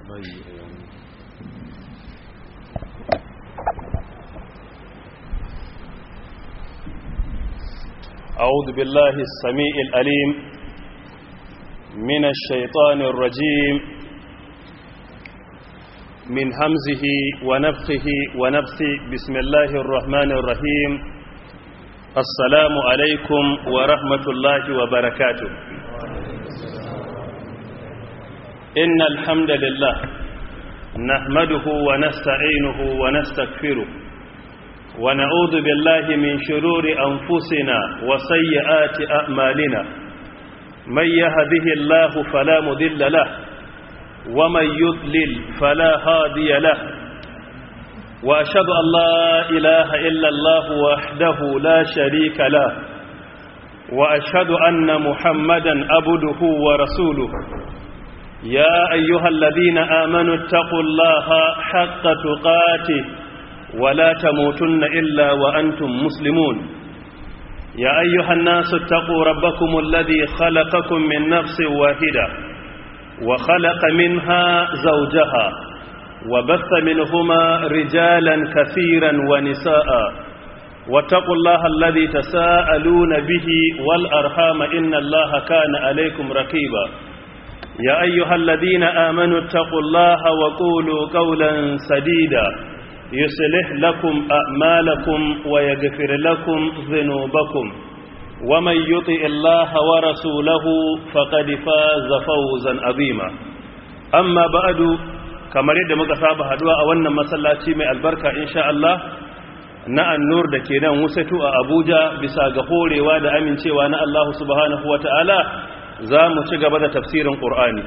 أعوذ بالله السميع الأليم من الشيطان الرجيم من همزه ونفخه ونفثه بسم الله الرحمن الرحيم السلام عليكم ورحمة الله وبركاته إن الحمد لله نحمده ونستعينه ونستغفره ونعوذ بالله من شرور أنفسنا وسيئات أعمالنا من يهده الله فلا مذل له ومن يضلل فلا هادي له وأشهد أن لا إله إلا الله وحده لا شريك له وأشهد أن محمدا عبده ورسوله يا أيها الذين آمنوا اتقوا الله حق تقاته ولا تموتن إلا وأنتم مسلمون يا أيها الناس اتقوا ربكم الذي خلقكم من نفس واحدة وخلق منها زوجها وبث منهما رجالا كثيرا ونساء واتقوا الله الذي تساءلون به والأرحام إن الله كان عليكم رقيبا يا أيها الذين آمنوا اتقوا الله وقولوا قولا سديدا يصلح لكم أعمالكم ويغفر لكم ذنوبكم ومن يطع الله ورسوله فقد فاز فوزا عظيما أما بعد kamar yadda muka saba haduwa a wannan masallaci mai albarka insha Allah na annur da ke nan wusatu a Abuja bisa ga horewa da amincewa na Allah subhanahu wata'ala za mu ci gaba da tafsirin Qur'ani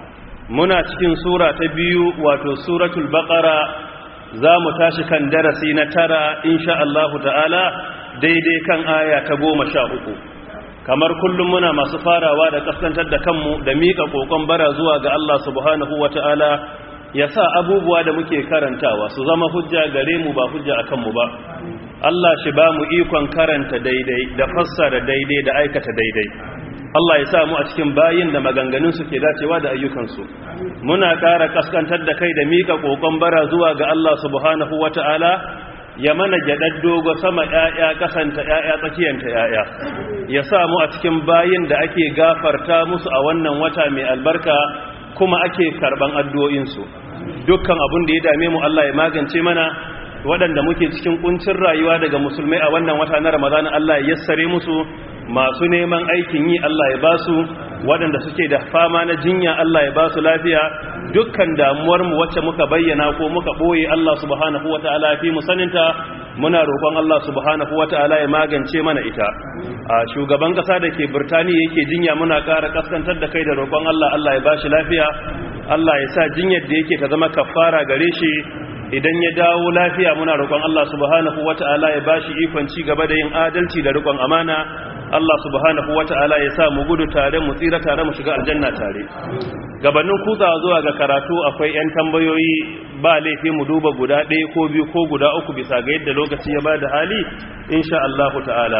muna cikin sura ta biyu wato suratul baqara za mu tashi kan darasi na tara insha Allahu ta'ala daidai kan aya ta goma sha uku kamar kullum muna masu farawa da kaskantar da kanmu da miƙa ƙoƙon bara zuwa ga Allah subhanahu wa ta'ala ya sa abubuwa da muke karantawa su zama hujja gare mu ba hujja a kanmu ba Allah shi ba mu ikon karanta daidai da fassara daidai da aikata daidai Allah ya sa mu a cikin bayin da maganganunsu ke dacewa da ayyukansu muna ƙara kaskantar da kai da mika ƙoƙon bara zuwa ga Allah subhanahu wata'ala ya mana gyaɗar dogo sama ‘ya'ya ƙasanta ‘ya'ya tsakiyanta ‘ya'ya ya sa mu a cikin bayin da ake gafarta musu a wannan wata mai albarka kuma ake karɓan addu'o'insu dukkan abin da ya dame mu Allah ya magance mana waɗanda muke cikin ƙuncin rayuwa daga musulmai a wannan wata na ramadana Allah ya yassare musu masu neman aikin yi Allah ya basu waɗanda suke da fama na jinya Allah ya basu lafiya dukkan damuwarmu wacce muka bayyana ko muka ɓoye Allah subhanahu wa ta'ala fi mu saninta muna roƙon Allah subhanahu wa ta'ala ya magance mana ita a shugaban ƙasa da ke Birtaniya yake jinya muna ƙara kaskantar da kai da roƙon Allah Allah ya bashi lafiya Allah ya sa jinyar da yake ta zama kafara gare shi idan ya dawo lafiya muna roƙon Allah subhanahu wata'ala ya bashi ikon ci gaba da yin adalci da riƙon amana Allah subhanahu wata'ala ya sa mu gudu tare mu tsira tare mu shiga aljanna tare gabanin kutsawa zuwa ga karatu akwai 'yan tambayoyi ba laifi mu duba guda ɗaya ko biyu ko guda uku bisa ga yadda lokaci ya bada hali insha Allah ta'ala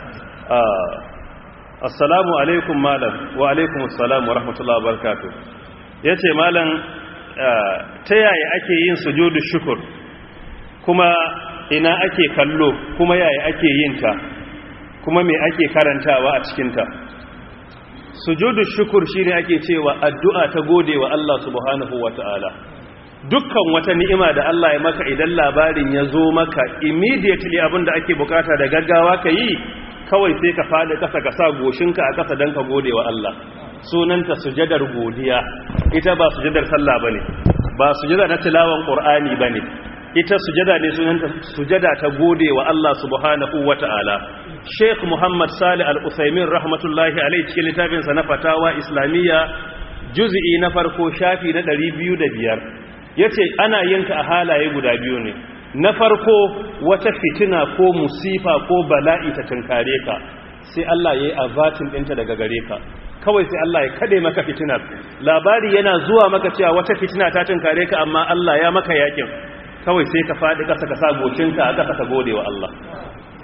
assalamu alaikum malam wa alaikum assalam wa rahmatullahi wa barakatuh yace malam ta yaya ake yin sujudu shukur kuma ina ake kallo kuma yaya ake yin ta kuma me ake karantawa a cikinta sujudu shukur shine ake cewa addu'a ta gode wa Allah subhanahu wata'ala dukkan wata ni'ima da Allah ya maka idan labarin ya zo maka immediately abinda ake bukata da gaggawa ka yi kawai sai ka fada kasa ka sa goshinka a kasa don ka gode wa Allah sunanta sujadar godiya ita ba sujadar sallah bane ba sujada na tilawan qur'ani bane ita sujada ne sunanta sujada ta gode wa Allah subhanahu wata'ala Sheikh Muhammad Salih Al-Utsaimin rahmatullahi alayhi cikin littafin sa na fatawa islamiyya juz'i na farko shafi na 205 yace ana yin ta a halaye guda biyu ne na farko wata fitina ko musifa ko bala'i ta tunkare ka sai Allah yayi azatin dinta daga gare ka kawai sai Allah ya kade maka fitinar labari yana zuwa maka cewa wata fitina ta tunkare ka amma Allah ya maka yakin kawai sai ka faɗi ƙasa ka sa gocinka a ƙasa ka gode wa Allah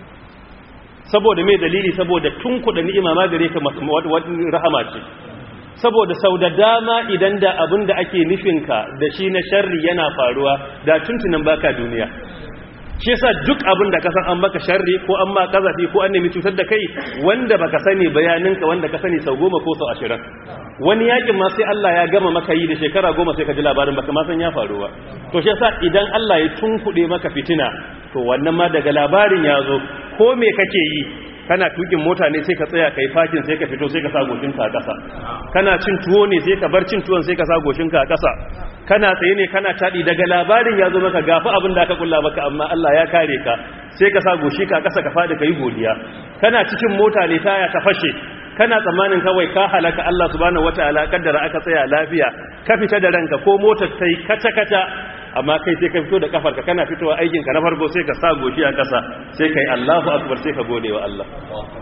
saboda mai dalili saboda tun kuɗa ni'ima ma gare ka rahama ce saboda sau da dama idan da abin da ake nufinka da shi na sharri yana faruwa da tuntunan baka duniya shi yasa duk abin da ka san an maka sharri ko an ma kazafi ko an nemi cutar da kai wanda baka sani bayaninka wanda ka sani sau goma ko sau ashirin wani yakin ma sai Allah ya gama maka yi da shekara goma sai ka ji labarin baka ma san ya faru ba to shi yasa idan Allah ya tunkuɗe maka fitina to wannan ma daga labarin ya zo ko me kake yi kana tukin mota ne sai ka tsaya kai fakin sai ka fito sai ka sa goshinka a ƙasa kana cin tuwo ne sai ka bar cin tuwon sai ka sa goshinka a ƙasa kana tsaye ne kana taɗi daga labarin ya zo maka gafi abin da aka kulla maka amma Allah ya kare ka sai ka sa goshi ka ƙasa ka faɗi ka yi godiya kana cikin mota ne taya ta fashe kana tsammanin kawai ka halaka Allah subhanahu wataala kaddara aka tsaya lafiya ka fita da ranka ko motar tai kata kata amma kai sai ka fito da kafarka kana fitowa aikin ka na farko sai ka sa goshi a kasa sai kai Allahu akbar sai ka gode wa Allah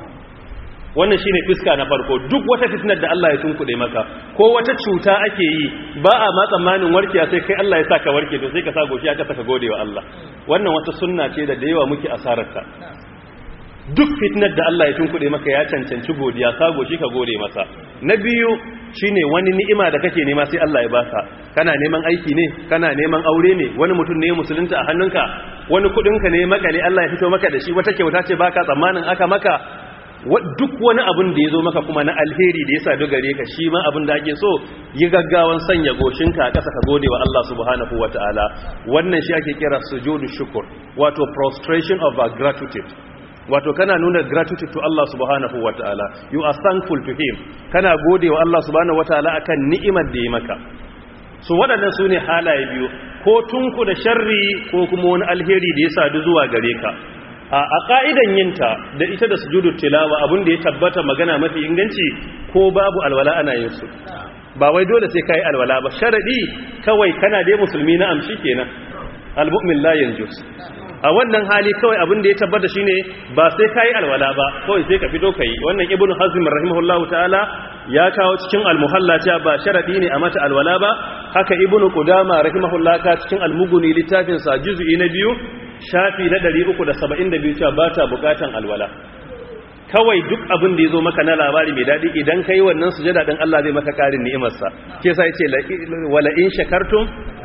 wannan shine fiska na farko duk wata fitnar da Allah ya tunkuɗe maka ko wata cuta ake yi ba a ma tsammanin warkiya sai kai Allah ya sa ka warke to sai ka sa goshi a kasa ka gode wa Allah wannan wata sunna ce da da yawa muke asararta duk fitnar da Allah ya tunkuɗe maka ya cancanci godiya sago shi ka gode masa na biyu shine wani ni'ima da kake nema sai Allah ya baka kana neman aiki ne kana neman aure ne wani mutum ne musulunta a hannunka wani kudinka ne makale Allah ya fito maka da shi wata kyauta ce baka tsammanin aka maka duk wani abin da ya zo maka kuma na alheri da ya sa dogare ka shi ma abin da ake so yi gaggawan sanya goshinka a ƙasa ka gode wa Allah subhanahu wa ta'ala wannan shi ake kira sujudu shukur wato prostration of our gratitude wato kana nuna gratitude to Allah subhanahu wa ta'ala you are thankful to him kana gode wa Allah subhanahu wa ta'ala akan ni'imar da ya maka su waɗannan su ne halaye biyu ko tunku da sharri ko kuma wani alheri da ya sadu zuwa gare ka a ƙa'idan yinta da ita da sujudu tilawa abin da ya tabbata magana mafi inganci ko babu alwala ana yin su ba wai dole sai kai alwala ba sharadi kawai kana dai musulmi na amshi kenan almu'min la yanjus a wannan hali kawai abin da ya tabbata shine ba sai kai alwala ba kawai sai ka fito kai wannan ibnu hazm rahimahullahu ta'ala ya kawo cikin almuhalla cewa ba sharadi ne a mata alwala ba haka ibnu qudama rahimahullahu ka cikin almuguni littafin sa juz'i na biyu shafi na 372 cewa ba ta bukatan alwala kawai duk abin da ya zo maka na labari mai daɗi idan ka yi wannan sujada ɗin Allah zai maka ƙarin ni'imarsa ke sa ce wala in shakartum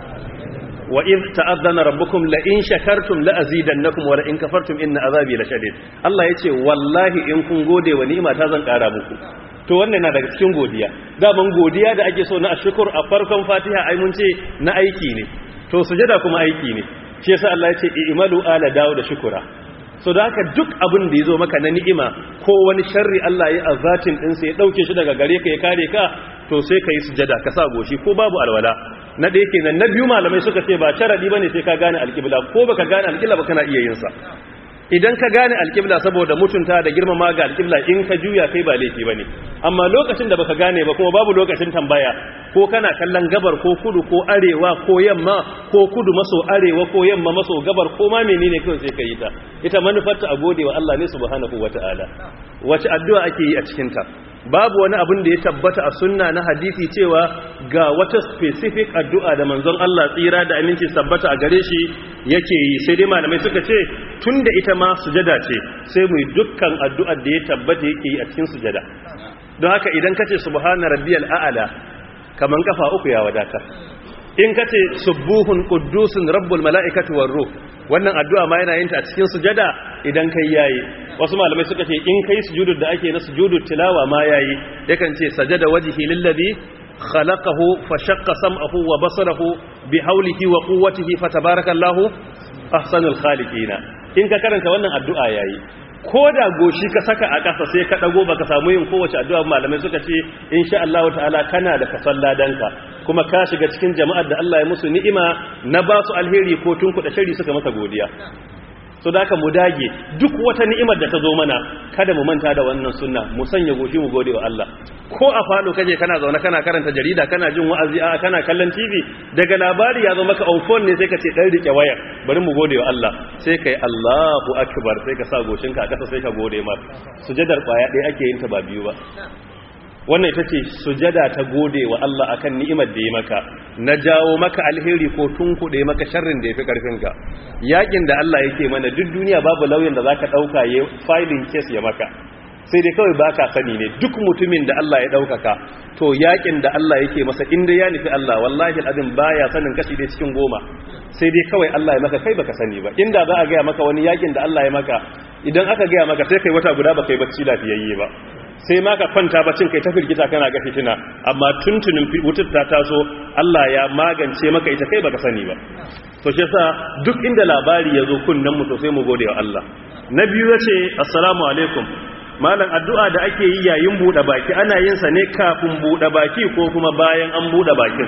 wa in ta'azzana rabbukum la in shakartum la azidannakum wa la in kafartum inna azabi la shadid Allah yace wallahi in kun gode wa ni'ima ta zan ƙara muku to wannan na daga cikin godiya daban godiya da ake so na ashkur a farkon Fatiha ai mun ce na aiki ne to sujada kuma aiki ne shi yasa Allah ya ce i'malu ala dawo da shukura so da haka duk abin da yazo maka na ni'ima ko wani sharri Allah ya azatin din sai ya dauke shi daga gare ka ya kare ka to sai kai sujada ka sa goshi ko babu alwala na da yake nan na biyu malamai suka ce ba sharadi bane sai ka gane alqibla ko baka gane alqibla ba kana iya yin sa idan ka gane alƙibla saboda mutunta da girmama ga alƙibla in ka juya kai ba laifi bane amma lokacin da baka gane ba kuma babu lokacin tambaya ko kana kallon gabar ko kudu ko arewa ko yamma ko kudu maso arewa ko yamma maso gabar ko ma menene kawai sai ka yi ta ita manufarta a gode wa Allah ne subhanahu wataala wace addu'a ake yi a cikin ta babu wani abin da ya tabbata a sunna na hadisi cewa ga wata specific addu'a da manzon Allah tsira da aminci tabbata a gare shi yake yi sai dai malamai suka ce tunda ita ma sujada ce sai mu yi dukkan addu'ar da ya tabbata yake yi a cikin sujada don haka idan kace subhana rabbiyal a'la kaman kafa uku ya wadata in kace subuhun quddusun rabbul mala'ikati war ruh wannan addu'a ma yana yin ta a cikin sujada idan kai yayi wasu malamai suka ce in kai sujudud da ake na sujudut tilawa ma yayi yakan ce sajada wajhi lillazi khalaqahu fa shaqqa sam'ahu wa basarahu bi hawlihi wa quwwatihi fatabarakallahu ahsanul khaliqina in ka karanta wannan addu'a yayi ko da goshi ka saka a ƙasa sai ka ɗago baka samu yin kowace addu'a malamai suka ce insha Allah ta'ala kana da kasan ladanka kuma ka shiga cikin jama'ar da Allah ya musu ni'ima na ba su alheri ko tun kuɗa shari suka masa godiya so da haka mu dage duk wata ni'imar da ta zo mana kada mu manta da wannan sunna mu sanya goshi mu gode wa Allah ko a falo kaje kana zaune kana karanta jarida kana jin wa'azi a kana kallon TV daga labari ya zo maka on phone ne sai ka ce dan rike wayar bari mu gode wa Allah sai kai Allahu akbar sai ka sa goshinka a kasa sai ka gode mar sujadar kwaya ɗaya ake yin ta ba biyu ba wannan ita ce sujada ta gode wa Allah akan ni'imar da ya maka na jawo maka alheri ko tunkuɗe maka sharrin da ya fi ƙarfinka yakin da Allah yake mana duk duniya babu lauyan da za ka ɗauka ya filin kes ya maka sai dai kawai baka sani ne duk mutumin da Allah ya daukaka to yakin da Allah yake masa inda ya nufi Allah wallahi alazim baya sanin kashi dai cikin goma sai dai kawai Allah ya maka kai baka sani ba inda za a ga maka wani yakin da Allah ya maka idan aka ga maka sai kai wata guda baka yi bacci lafiyayye ba sai ma ka kwanta bacin kai ta firgita kana ga fitina amma tuntunin wutar ta taso Allah ya magance maka ita kai baka sani ba to shi yasa duk inda labari ya zo kunnan mu to sai mu gode wa Allah na biyu yace assalamu alaikum malam addu'a da ake yi yayin bude baki ana yin sa ne kafin bude baki ko kuma bayan an bude bakin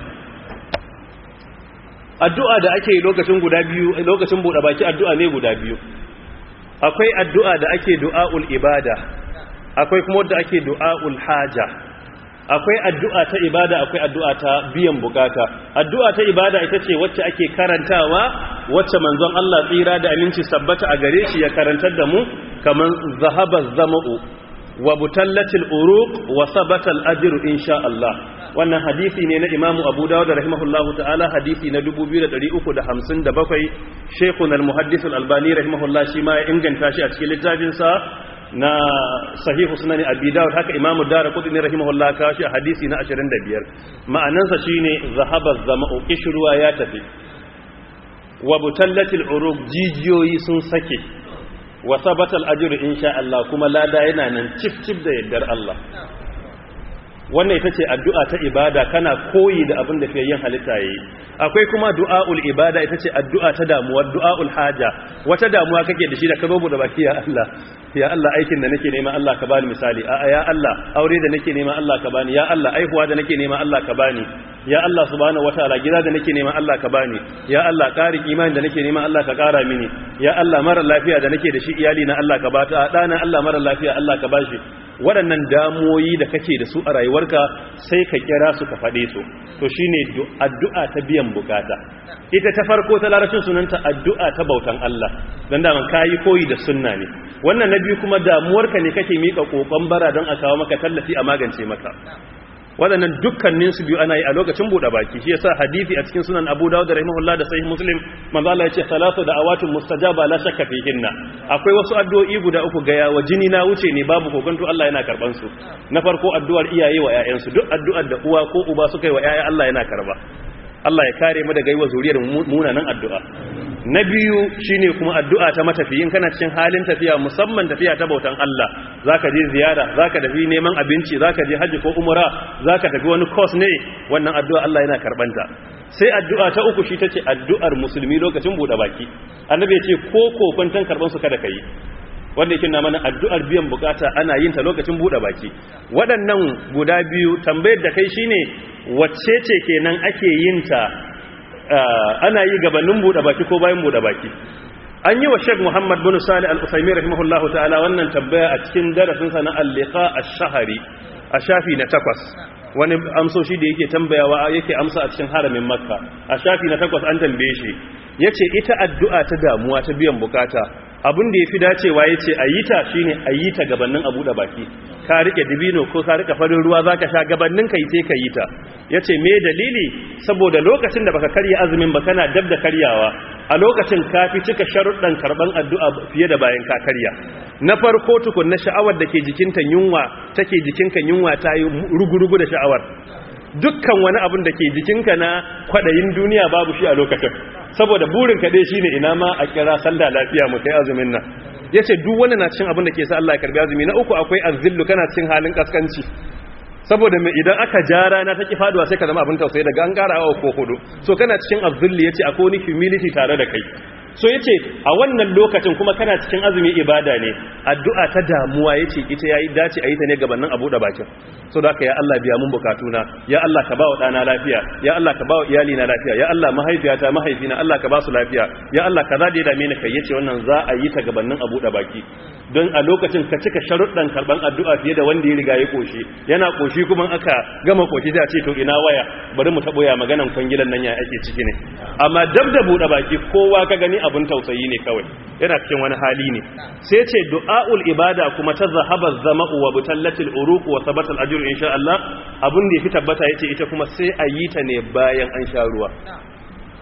addu'a da ake yi lokacin guda biyu lokacin bude baki addu'a ne guda biyu akwai addu'a da ake du'aul ibada akwai kuma wadda ake du'a'ul haja akwai addu'a ta ibada akwai addu'a ta biyan bukata addu'a ta ibada ita ce wacce ake karantawa wacce manzon Allah tsira da aminci sabbata a gare shi ya karantar da mu kaman zahaba zama'u wa butallatil uruq wa sabata al-ajru insha Allah wannan hadisi ne na Imam Abu Dawud rahimahullahu ta'ala hadisi na 2357 Sheikhuna al-Muhaddis al-Albani rahimahullah shi ma ya inganta shi a cikin littafin sa na sahihu sunan abi dawud haka imamu daraqutni rahimahullah ka shi a hadisi na 25 ma'anansa shine zahaba zama'u kishruwa ya tafi wa butallatil uruq jijiyoyi sun sake wa sabatal ajru insha Allah kuma lada yana nan cif cif da yaddar Allah wannan ita ce addu'a ta ibada kana koyi da abin da fiye yin halitta yi akwai kuma du'a'ul ibada ita ce addu'a ta damuwa du'a'ul haja wata damuwa kake da shi da ka zo da baki ya Allah ya Allah aikin da nake nema Allah ka bani misali a ya Allah aure da nake nema Allah ka bani ya Allah aihuwa da nake nema Allah ka bani ya Allah subhanahu wataala gida da nake nema Allah ka bani ya Allah ƙarin imani da nake nema Allah ka ƙara mini ya Allah mara lafiya da nake da shi iyali na Allah ka bata ɗana Allah mara lafiya Allah ka bashi waɗannan damoyi da kake da su a rayuwarka sai ka kira su ka faɗe su to shine addu'a ta biyan bukata ita ta farko ta larabcin sunanta addu'a ta bautan Allah don daman kayi koyi da sunna ne wannan na biyu kuma damuwarka ne kake miƙa ƙoƙon bara don a kawo maka tallafi a magance maka waɗannan dukkanin su biyu ana yi a lokacin buɗe baki shi yasa hadisi a cikin sunan Abu Dawud rahimahullah da sahih Muslim manzo Allah yace salatu da awatun mustajaba la shakka fihinna akwai wasu addu'o'i guda uku ga yawa jini na wuce ne babu kokonto Allah yana karban su na farko addu'ar iyaye wa ƴaƴan su duk addu'ar da uwa ko uba suka yi wa ƴaƴa Allah yana karba Allah ya kare mu daga yi wa zuriyar munanan addu'a na biyu shine kuma addu'a ta matafiyin kana cikin halin tafiya musamman tafiya ta bautan Allah zaka je ziyara zaka tafi neman abinci zaka je haji ko umra zaka tafi wani course ne wannan addu'a Allah yana karbanta sai addu'a ta uku shi tace addu'ar musulmi lokacin bude baki annabi ya ce ko kokuntan karban su kada kai wanda yake na mana addu'ar biyan bukata ana yin ta lokacin bude baki waɗannan guda biyu tambayar da kai shine wacce ce kenan ake yin ta ana yi gabanin buɗe baki ko bayan buɗe baki an yi wa sheik muhammad bin sali al-usaimi rahimahullahu ta'ala wannan tambaya a cikin darasinsa na al-liqa ash-shahri a shafi na takwas wani amsoshi da yake tambayawa yake amsa a cikin haramin makka a shafi na takwas an tambaye shi yace ita addu'a ta damuwa ta biyan bukata abin da yafi dacewa yace ayi ta shine ayi ta gabanin a buɗe baki ka rike dibino ko ka rike farin ruwa zaka sha gabanin kai sai ka yi ta yace me dalili saboda lokacin da baka karya azumin ba kana dab da karyawa a lokacin ka fi cika sharuɗan karban addu'a fiye da bayan ka karya na farko tukun na sha'awar da ke jikinta yunwa take jikinka yunwa ta yi rugurugu da sha'awar dukkan wani abin da ke jikinka na kwaɗayin duniya babu shi a lokacin saboda burin kaɗai shine ina ma a kira sallah lafiya mu kai azumin nan ya ce duk wani na cin abin da ke sa Allah ya karbi azumi na uku akwai azillu kana cin halin kaskanci saboda mai idan aka ja rana ta ki faduwa sai ka zama abin tausayi daga an ƙara awa ko hudu so kana cikin azillu ya ce akwai wani humility tare da kai so ya ce a wannan lokacin kuma kana cikin azumi ibada ne addu'a ta damuwa ya ce ita ya yi dace a yi ta ne gabanin abu da bakin so da ya Allah biya mun bukatuna ya Allah ka ba wa ɗana lafiya ya Allah ka ba wa iyali na lafiya ya Allah mahaifiyata mahaifina Allah ka ba su lafiya ya Allah ka za da ya dame ni kai yace wannan za a yi ta gabanin abu da baki don a lokacin ka cika sharuɗan karban addu'a fiye da wanda ya riga ya koshi yana koshi kuma aka gama koshi da ce to ina waya bari mu taɓo ya maganan kwangilan nan ya ake ciki ne amma dab da buɗe baki kowa ka gani abin tausayi ne kawai yana cikin wani hali ne sai ce du'aul ibada kuma ta zahaba zama'u wa butallatil uruq wa sabatal ajru insha Allah abin da yafi tabbata yace ita kuma sai a yi ta ne bayan an sha ruwa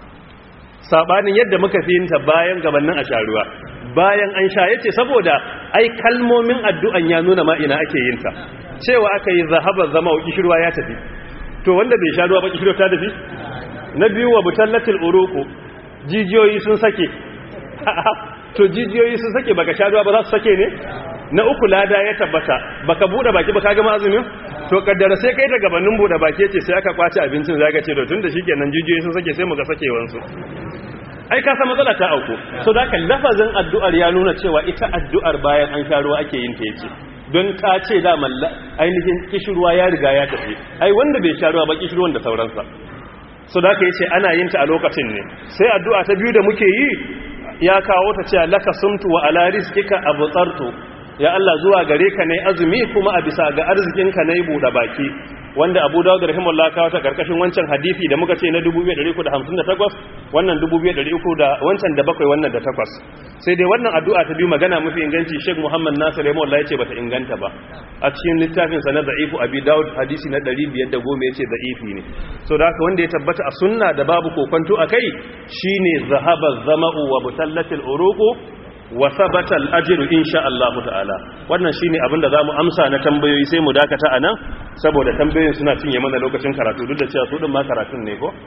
sabanin yadda muka fi yinta bayan gabanin a sha ruwa bayan an sha yace saboda ai kalmomin addu'an ya nuna ma ina ake yin ta cewa aka yi zahaba zama wa kishirwa ya tafi to wanda bai sha ruwa ba kishirwa ta tafi na biyu wa butallatil uruku jijiyoyi sun sake to jijiyoyi sun sake baka sha ruwa ba za su sake ne na uku lada ya tabbata baka bude baki baka gama azumin to kaddara sai kai da gabanin bude baki ce sai aka kwace abincin zaka ce to tunda shikenan jijiyoyi sun sake sai mu ga sakewansu ai ka san matsala ta auku so da haka lafazin addu'ar ya nuna cewa ita addu'ar bayan an sha ruwa ake yin ta yace don ka ce da malla ainihin kishirwa ya riga ya tafi ai wanda bai sha ruwa ba kishirwan da sauransa so da haka yace ana yin ta a lokacin ne sai addu'a ta biyu da muke yi ya kawo ta cewa laka sumtu wa ala rizqika abtartu ya Allah zuwa gare ka nayi azumi kuma a bisa ga arzikinka nayi buɗe baki wanda Abu Dawud rahimahullah kawo ta karkashin wancan hadisi da muka ce na 2358 wannan 2300 da wancan da bakwai wannan da takwas sai dai wannan addu'a ta biyu magana mafi inganci Sheikh Muhammad Nasir rahimahullah yace bata inganta ba a cikin littafin sa na da'ifu Abi Dawud hadisi na 510 yace da'ifi ne so da haka wanda ya tabbata a sunna da babu kokonto akai shine zahaba zama'u wa butallatil uruqu wa sabata al-ajru insha Allah ta'ala wannan shine abin da zamu amsa na tambayoyi sai mu dakata anan saboda tambayoyin suna cinye mana lokacin karatu duk da cewa su din ma karatun ne ko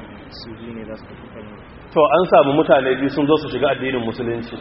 to an samu mutane biyu sun zo su shiga addinin musulunci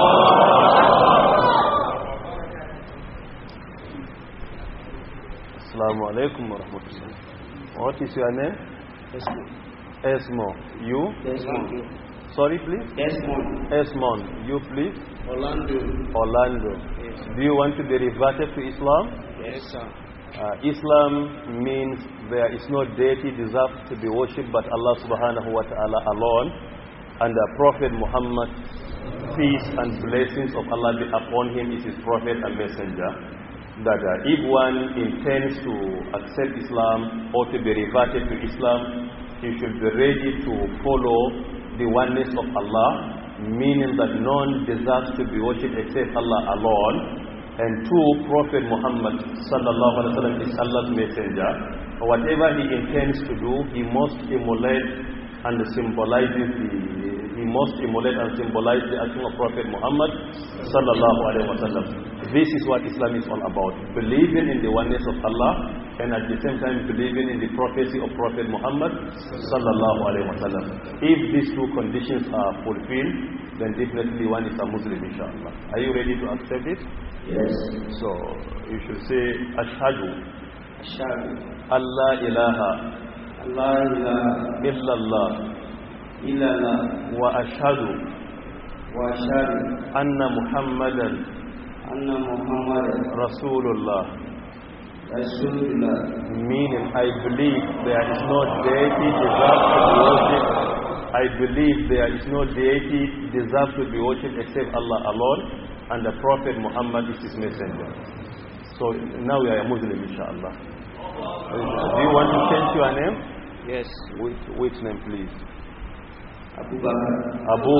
Assalamu alaikum wa rahmatullahi. What is your name? Esmo. You? Desmond. Sorry, please? Desmond. Esmond. You, please? Orlando. Orlando. Yes. Do you want to be reverted to Islam? Yes, sir. Uh, Islam means there is no deity deserved to be worshipped but Allah subhanahu wa ta'ala alone and the Prophet Muhammad, peace and blessings of Allah be upon him is his prophet and messenger. That uh, if one intends to accept Islam or to be reverted to Islam, he should be ready to follow the oneness of Allah, meaning that none deserves to be worshipped except Allah alone. And two, Prophet Muhammad sallallahu alaihi wasallam is Allah's messenger. Whatever he intends to do, he must emulate and symbolize the he must emulate and symbolize the action of Prophet Muhammad sallallahu alaihi wasallam. This is what Islam is all about: believing in the oneness of Allah and at the same time believing in the prophecy of Prophet Muhammad sallallahu alaihi wasallam. If these two conditions are fulfilled, then definitely one is a Muslim, inshallah. Are you ready to accept it? Yes. So you should say Ashhadu Ashhadu. Allah ilaha Allah ilaha illallah illallah wa ashhadu wa ashhadu anna Muhammadan anna Muhammadan Rasulullah. Rasulullah. Meaning, I believe there is no deity deserved to be worshipped. I believe there is no deity deserved to be worshipped except Allah alone, and the Prophet Muhammad is his messenger. So now you are a Muslim, inshallah. Do you want to change your name? Yes. Which, which name, please? Abu Bakr. Abu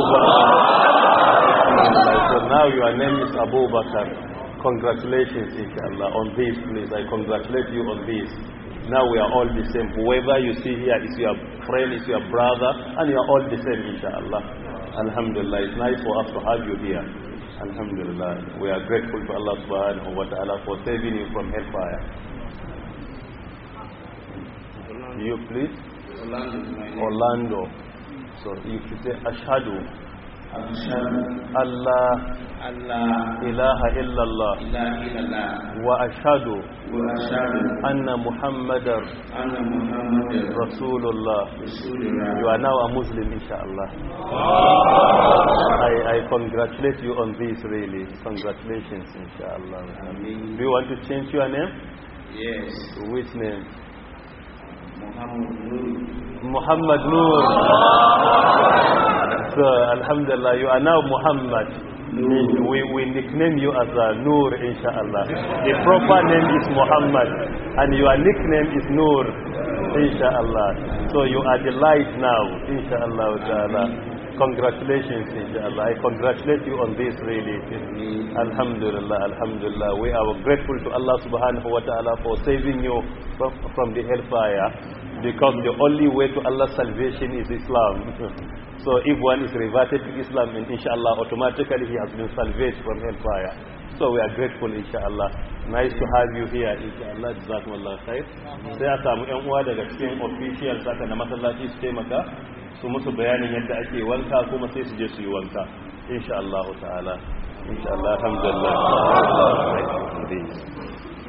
Bakr. So now your name is Abu Bakr. Congratulations, inshallah, on this, please. I congratulate you on this. Now we are all the same. Whoever you see here is your friend, is your brother, and you are all the same, inshallah. Alhamdulillah. It's nice for us to have you here. Alhamdulillah. We are grateful to Allah subhanahu wa ta'ala for saving you from hellfire. You please? Orlando is my name. Orlando. So you should say Ashhadu Ashhadu. Allah Allah ilaha illallah ilaha illallah wa ashhadu wa ashhadu anna Muhammadar anna Muhammadan Rasulullah. Rasulullah. You are now a Muslim, inshallah. I, I congratulate you on this, really. Congratulations, inshallah. Ameen. Do you want to change your name? Yes. Which name? Muhammad Nur. Muhammad Noor. So, Alhamdulillah, you are now Muhammad. We, we nickname you as uh, Noor, inshallah. The proper name is Muhammad, and your nickname is Noor, inshallah. So you are the light now, inshallah. ta'ala. Congratulations, inshallah. I congratulate you on this, really. Alhamdulillah, Alhamdulillah. We are grateful to Allah subhanahu wa ta'ala for saving you from, from the hellfire. because the only way to Allah's salvation is Islam. so if one is reverted to Islam, and inshallah, automatically he has been salvaged from hellfire. So we are grateful, inshallah. Nice to have you here, inshallah. Jazakumullah khair. Sai a samu ƴan uwa daga cikin officials haka na masallaci su taimaka su musu bayanin yadda ake wanka kuma sai su je su yi wanka. Inshallah ta'ala. Inshallah, alhamdulillah.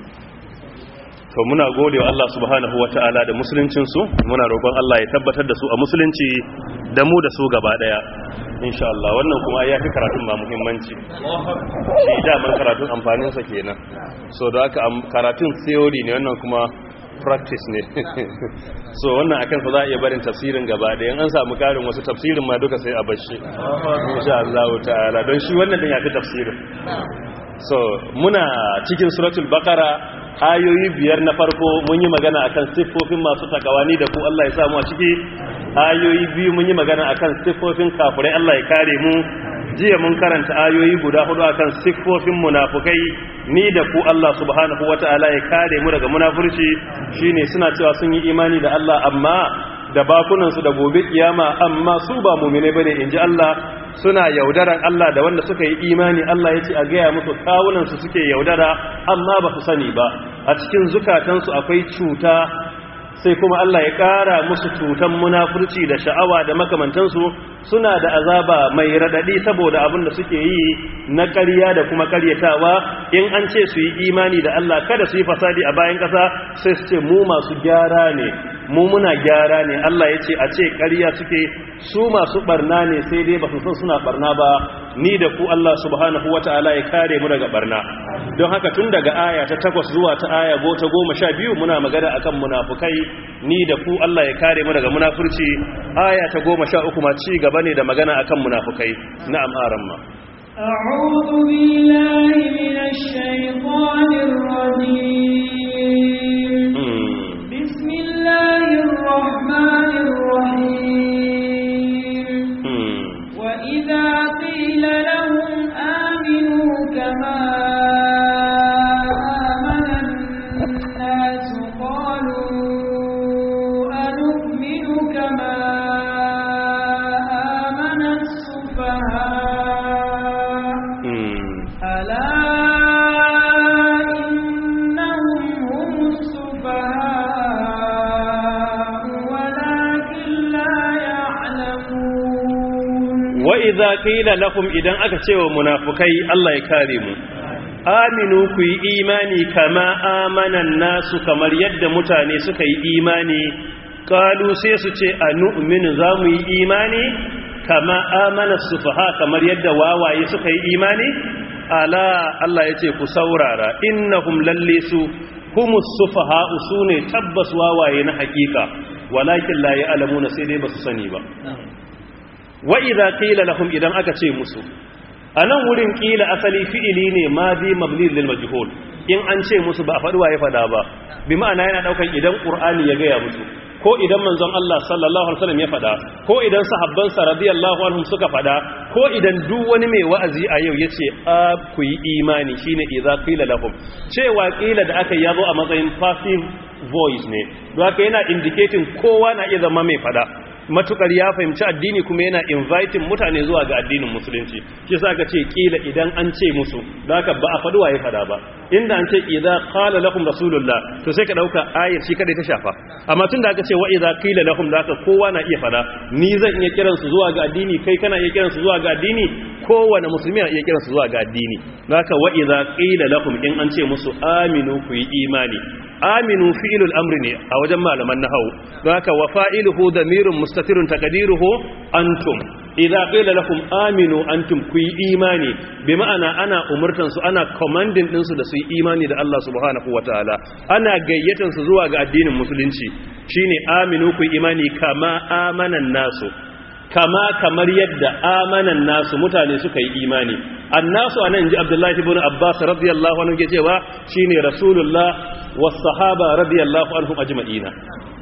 to muna gode wa Allah subhanahu wa ta'ala da musuluncinsu muna roƙon Allah ya tabbatar da su a musulunci da mu da su gaba ɗaya insha Allah wannan kuma ya fi karatun ba muhimmanci shi daman karatun amfaninsa kenan so da aka karatun theory ne wannan kuma practice ne so wannan akan fa za a iya barin tafsirin gaba ɗaya an samu karin wasu tafsirin ma duka sai a bashi insha Allah ta'ala don shi wannan din ya fi tafsirin so muna cikin suratul baqara ayoyi biyar na farko mun yi magana akan siffofin masu takawani da ku Allah ya samu a ciki ayoyi biyu mun yi magana akan siffofin kafirai Allah ya kare mu jiya mun karanta ayoyi guda hudu akan siffofin munafukai ni da ku Allah subhanahu wataala ya kare mu daga munafurci shine suna cewa sun yi imani da Allah amma da bakunansu da gobe kiyama amma su ba mumine bane inji Allah suna yaudaran Allah da wanda suka yi imani Allah ya ce a gaya musu kawunansu suke yaudara amma ba su sani ba a cikin zukatansu akwai cuta sai kuma Allah ya ƙara musu cutan munafurci da sha'awa da makamantansu suna da azaba mai radadi saboda abin da suke yi na ƙarya da kuma ƙaryatawa in an ce su yi imani da Allah kada su yi fasadi a bayan ƙasa sai su ce mu masu gyara ne mu muna gyara ne Allah ya ce a ce ƙarya suke su masu barna ne sai dai ba su san suna barna ba ni da ku Allah subhanahu wata'ala ya kare mu daga barna don haka tun daga aya ta takwas zuwa ta aya go ta goma sha biyu muna magana akan munafukai ni da ku Allah ya kare mu daga munafurci aya ta goma sha uku ma ci gaba ne da magana akan munafukai na'am aran ma أعوذ بالله من الشيطان الرجيم بسم الله الرحمن الرحيم وإذا قيل لهم آمنوا كما آمن الناس قالوا أنؤمن كما آمن السفهاء ألا إنهم هم السفهاء ولكن لا يعلمون وإذا قيل لهم إذن أكتشوا منافقي الله يكارم aminu ku yi imani kama amanan nasu kamar yadda mutane suka yi imani kalu sai su ce a nu'minu za mu yi imani kama amana sufaha kamar yadda wawaye suka yi imani ala Allah ya ce ku saurara innahum lalle su humus sufaha su ne tabbas wawaye na hakika walakin la ya'lamuna sai dai basu sani ba wa idza qila lahum idan aka ce musu a nan wurin ƙila asali fi'ili ne ma bi mabni lil majhul in an ce musu ba a faɗi waye faɗa ba bi ma'ana yana ɗaukan idan ƙur'ani ya gaya musu ko idan manzon Allah sallallahu alaihi wasallam ya faɗa ko idan sahabbansa radiyallahu anhum suka faɗa ko idan duk wani mai wa'azi a yau yace a ku yi imani shine idza qila lahum cewa ƙila da aka yazo a matsayin passive voice ne don haka yana indicating kowa na iya zama mai faɗa matukar ya fahimci addini kuma yana inviting mutane zuwa ga addinin musulunci shi sa ka ce kila idan an ce musu da haka ba a faɗi waye fada ba inda an ce idza qala lakum rasulullah to sai ka dauka ayar shi kadai ta shafa amma tunda aka ce wa idza qila lahum da haka kowa na iya fada ni zan iya kiran su zuwa ga addini kai kana iya kiran su zuwa ga addini kowane musulmi na iya kiran su zuwa ga addini da haka wa idza qila lahum in an ce musu aminu ku yi imani aminu fi'ilul amri ne a wajen malaman nahawu don haka wa fa'iluhu damirun mustatirun taqdiruhu antum idza qila lakum aminu antum ku yi imani bi ma'ana ana umurtan su ana commanding din su da su yi imani da Allah subhanahu wataala ana gayyatan su zuwa ga addinin musulunci shine aminu ku yi imani kama amanan nasu kama kamar yadda amanan nasu mutane suka yi imani annasu anan ji abdullahi ibn abbas radiyallahu anhu ke cewa shine rasulullah was sahaba radiyallahu anhum ajma'ina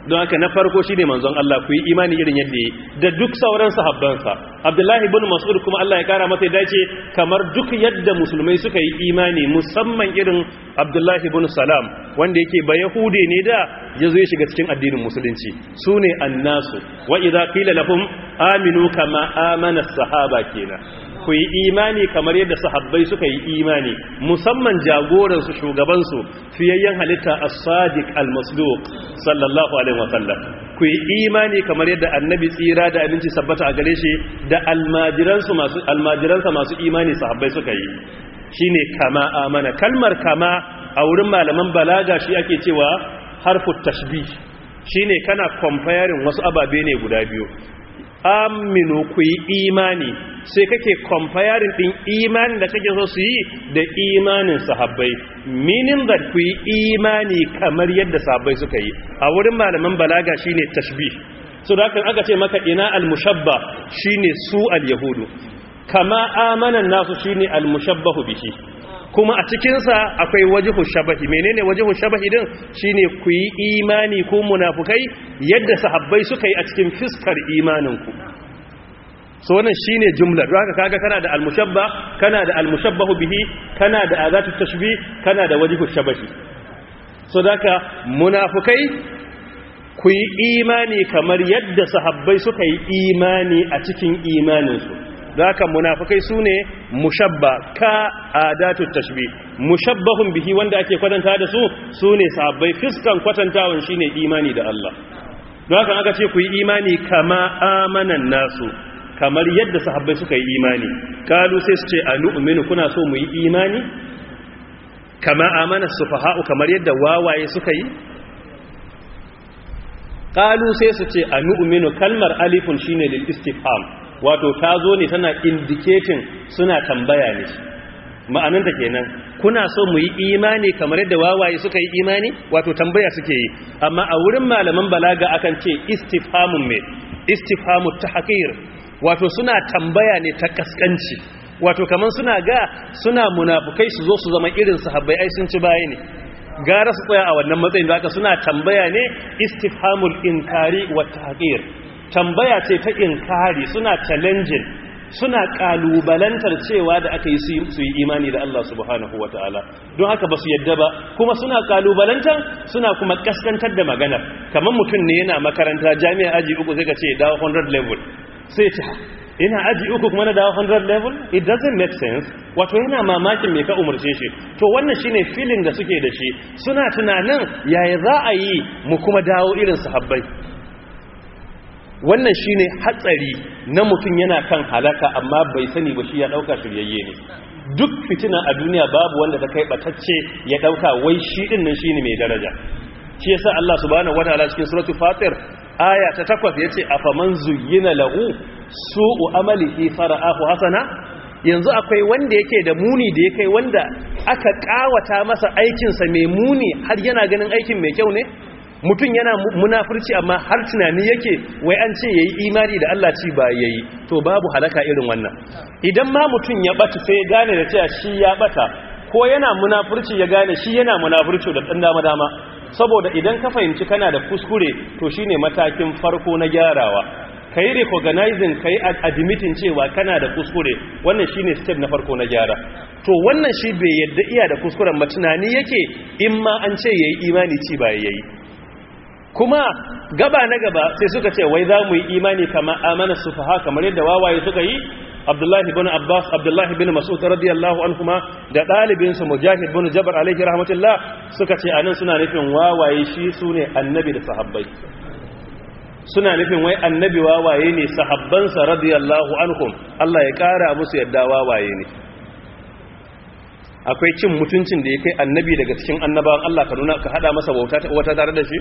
don haka na farko shine manzon Allah ku yi imani irin yadda yi da duk sauran sahabbansa Abdullahi ibn Mas'ud kuma Allah ya kara masa dace kamar duk yadda musulmai suka yi imani musamman irin Abdullahi ibn Salam wanda yake ba Yahude ne da yazo ya shiga cikin addinin musulunci sune annasu wa idza qila lahum aminu kama amana sahaba kenan ku yi imani kamar yadda sahabbai suka yi imani musamman jagoransu shugabansu fiyayyen halitta as-sadiq al-masduq sallallahu alaihi wasallam ku yi imani kamar yadda annabi tsira da abinci sabbata a gare shi da almajiransu masu almajiransa masu imani sahabbai suka yi shine kama amana kalmar kama a wurin malaman balaga shi ake cewa harfu tashbih shine kana comparing wasu ababe ne guda biyu aminu ku yi imani sai kake comparing din imanin da kake so su yi da imanin sahabbai meaning that ku yi imani kamar yadda sahabbai suka yi a wurin malaman balaga shine tashbih so da kan aka ce maka ina al-mushabba shine su al-yahudu kama amanan nasu shine al-mushabbahu bihi kuma a cikinsa akwai wajihu shabahi menene wajihu shabahi din shine ku yi imani ku munafukai yadda sahabbai suka yi a cikin fiskar imaninku so wannan shine jumla don haka kaga kana da almushabba kana da almushabbahu bihi kana da azatu tashbih kana da wajihu shabahi so daka munafukai ku yi imani kamar yadda sahabbai suka yi imani a cikin imaninsu da haka munafikai su ne mushabba ka adatu tashbih mushabbahun bihi wanda ake kwatanta da su su ne sahabbai fiskan kwatantawan shine imani da Allah da haka aka ce ku yi imani kama amanan nasu kamar yadda sahabbai suka yi imani kalu sai su ce anu'minu kuna so mu yi imani kama amana sufaha'u kamar yadda wawaye suka yi kalu sai su ce anu'minu kalmar alifun shine lil istifham wato ta zo ne tana indicating suna tambaya ne ma'ananta kenan kuna so mu yi imani kamar yadda wawaye suka yi imani wato tambaya suke yi amma a wurin malaman balaga akan ce istifhamun me istifhamu tahqir wato suna tambaya ne ta kaskanci wato kaman suna ga suna munafukai su zo su zama irin sahabbai ai sun ci baya ne gara su tsaya a wannan matsayin da aka suna tambaya ne istifhamul inkari wa tahqir tambaya ce ta inkari suna challenging suna kalubalantar cewa da aka yi su yi imani da Allah subhanahu wa ta'ala don haka ba su yadda ba kuma suna kalubalantar suna kuma kaskantar da magana kamar mutum ne yana makaranta jami'a aji uku zai ka ce dawo 100 level sai ce ina aji uku kuma na dawo 100 level it doesn't make sense wato yana mamakin me ka umarce shi to wannan shine feeling da suke da shi suna tunanin yaya za a yi mu kuma dawo irin sahabbai wannan shine hatsari na mutum yana kan halaka amma bai sani ba shi ya dauka shiryayye ne duk fitina a duniya babu wanda ta kai batacce ya dauka wai shi din nan shine mai daraja shi yasa Allah subhanahu wataala cikin suratul fatir aya ta 8 yace afaman zuyyina lahu su'u amalihi fara'ahu hasana yanzu akwai wanda yake da muni da yake wanda aka kawata masa aikinsa mai muni har yana ganin aikin mai kyau ne mutum yana munafurci amma har tunani yake wai an ce yayi imani da Allah ci ba yayi to babu halaka irin wannan idan ma mutum ya bata sai ya gane da cewa shi ya bata ko yana munafurci ya gane shi yana munafurci da dan dama dama saboda idan ka fahimci kana da kuskure to shine matakin farko na gyarawa kai recognizing kai admitting cewa kana da kuskure wannan shine step na farko na gyara to wannan shi bai yadda iya da kuskuren ma tunani yake in ma an ce yayi imani ci ba yayi kuma gaba na gaba sai suka ce wai za mu yi imani kama amana sufaha kamar yadda wawaye suka yi abdullahi bin abbas abdullahi bin mas'ud radiyallahu anhuma da dalibin su mujahid bin jabr alaihi rahmatullah suka ce anan suna nufin wawaye shi sune annabi da sahabbai suna nufin wai annabi wawaye ne sahabbansa radiyallahu anhum Allah ya kara musu yadda wawaye ne akwai cin mutuncin da ya kai annabi daga cikin annabawan Allah ka nuna ka hada masa wata tare da shi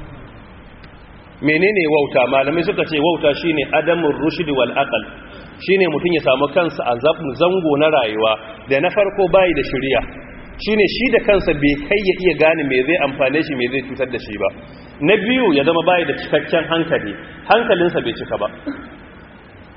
menene wauta malamai suka ce wauta shine adamur rushd wal aql shine mutun ya samu kansa a zango na rayuwa da na farko bai da shari'a shine shi da kansa bai kai ya iya gane me zai amfane shi me zai cutar da shi ba na biyu ya zama bai da cikakken hankali hankalinsa bai cika ba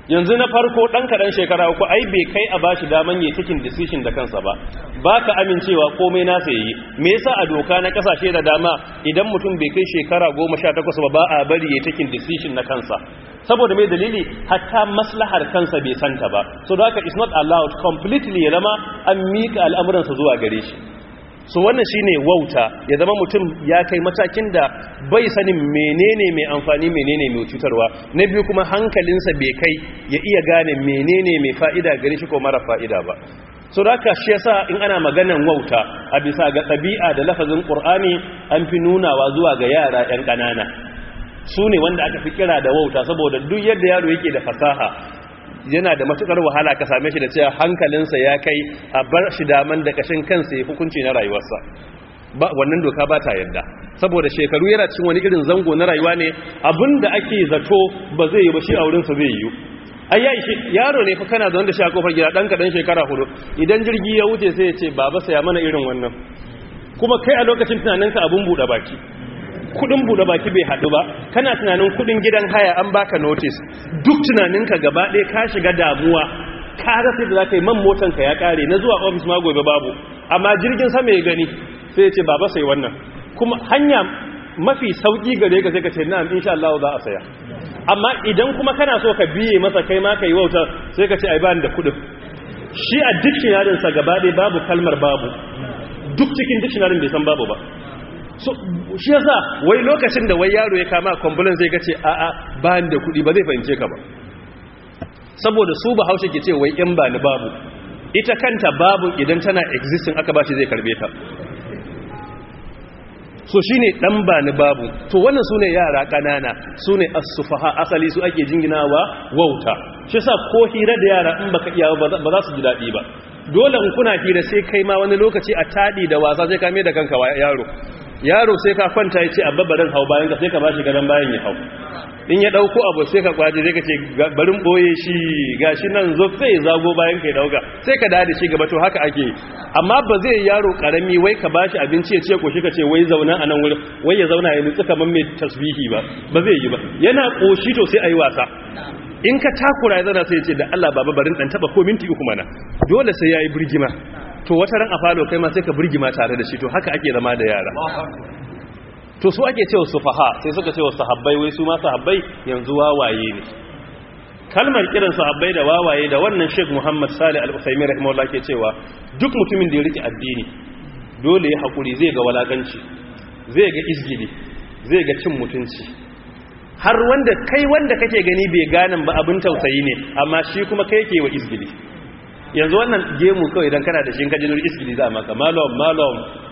yanzu na farko ɗan kaɗan shekara uku ai bai kai a bashi daman yi cikin decision da kansa ba ba ka amincewa komai nasa yi me yasa a doka na kasashe da dama idan mutum bai kai shekara goma sha takwas ba ba a bari ya cikin decision na kansa saboda mai dalili hatta maslahar kansa bai santa ba so da haka is not allowed completely ya zama an miƙa al'amuransa zuwa gare shi so wannan shine wauta ya zama mutum ya kai matakin da bai sanin menene mai amfani menene mai cutarwa na biyu kuma hankalinsa bai kai ya iya gane menene mai fa'ida gare shi ko mara fa'ida ba so da haka shi yasa in ana maganan wauta a bisa ga ɗabi'a da lafazin ƙur'ani an fi nunawa zuwa ga yara 'yan ƙanana su ne wanda aka fi kira da wauta saboda duk yadda yaro yake da fasaha yana da matukar wahala ka same shi da cewa hankalinsa ya kai a bar shi daman da kashin kansa ya hukunci na rayuwarsa ba wannan doka ba ta yadda saboda shekaru yana cikin wani irin zango na rayuwa ne abinda ake zato ba zai yi ba shi a wurinsa zai yi ai ya ishe yaro ne fa kana da wanda shi a kofar gida dan kadan shekara hudu idan jirgi ya wuce sai ya ce baba saya mana irin wannan kuma kai a lokacin tunaninka abun buɗe baki kudin bude baki bai hadu ba kana tunanin kudin gidan haya an baka notice duk tunaninka gaba ɗaya ka shiga damuwa ka rasa da zaka yi man motan ka ya kare na zuwa office ma gobe babu amma jirgin sama ya gani sai ya ce baba sai wannan kuma hanya mafi sauki gare ka sai ka ce na'am insha Allah za a saya amma idan kuma kana so ka biye masa kai ma kai wauta sai ka ce ai bani da kudin shi a dictionary sa gaba ɗaya babu kalmar babu duk cikin dictionary bai san babu ba so shi yasa wai lokacin da wai yaro ya kama kwambulan zai gace a a ba da kuɗi ba zai fahimce ka ba saboda su ba haushe ke ce wai in ba ni babu ita kanta babu idan tana existing aka ba shi zai karbe ta so shi ne ɗan ba ni babu to wannan su ne yara ƙanana su ne asufaha asali su ake jinginawa wauta shi sa ko hira da yara in baka iya ba za su ji daɗi ba dole in kuna hira sai kai ma wani lokaci a taɗi da wasa sai ka mai da kanka yaro yaro sai ka kwanta ya ce abba barin hau bayan ka sai ka bashi gadon bayan ya hau in ya dauko abu sai ka kwaje sai ka ce barin boye shi gashi nan zo sai ya zago bayan ka ya dauka sai ka dade shi gaba to haka ake amma ba zai yaro karami wai ka bashi abinci ya ce ko shi ka ce wai zauna a nan wurin wai ya zauna ya nutsu kamar mai tasbihi ba ba zai yi ba yana koshi to sai ayi wasa in ka takura ya zauna sai ya ce da Allah baba barin dan taba ko minti uku mana dole sai yayi birgima to wata ran a falo kai ma sai ka burgima tare da shi to haka ake zama da yara to su ake cewa sufaha sai suka cewa sahabbai wai su ma sahabbai yanzu wawaye ne kalmar kiran sahabbai da wawaye da wannan Sheikh Muhammad Salih Al-Uthaymeen rahimahullah ke cewa duk mutumin da ya rike addini dole ya hakuri zai ga walakanci zai ga izgili zai ga cin mutunci har wanda kai wanda kake gani bai ganin ba abin tausayi ne amma shi kuma kai yake wa izgili yanzu wannan gemu kawai idan kana da shi ka jinur isgili za a maka malom malom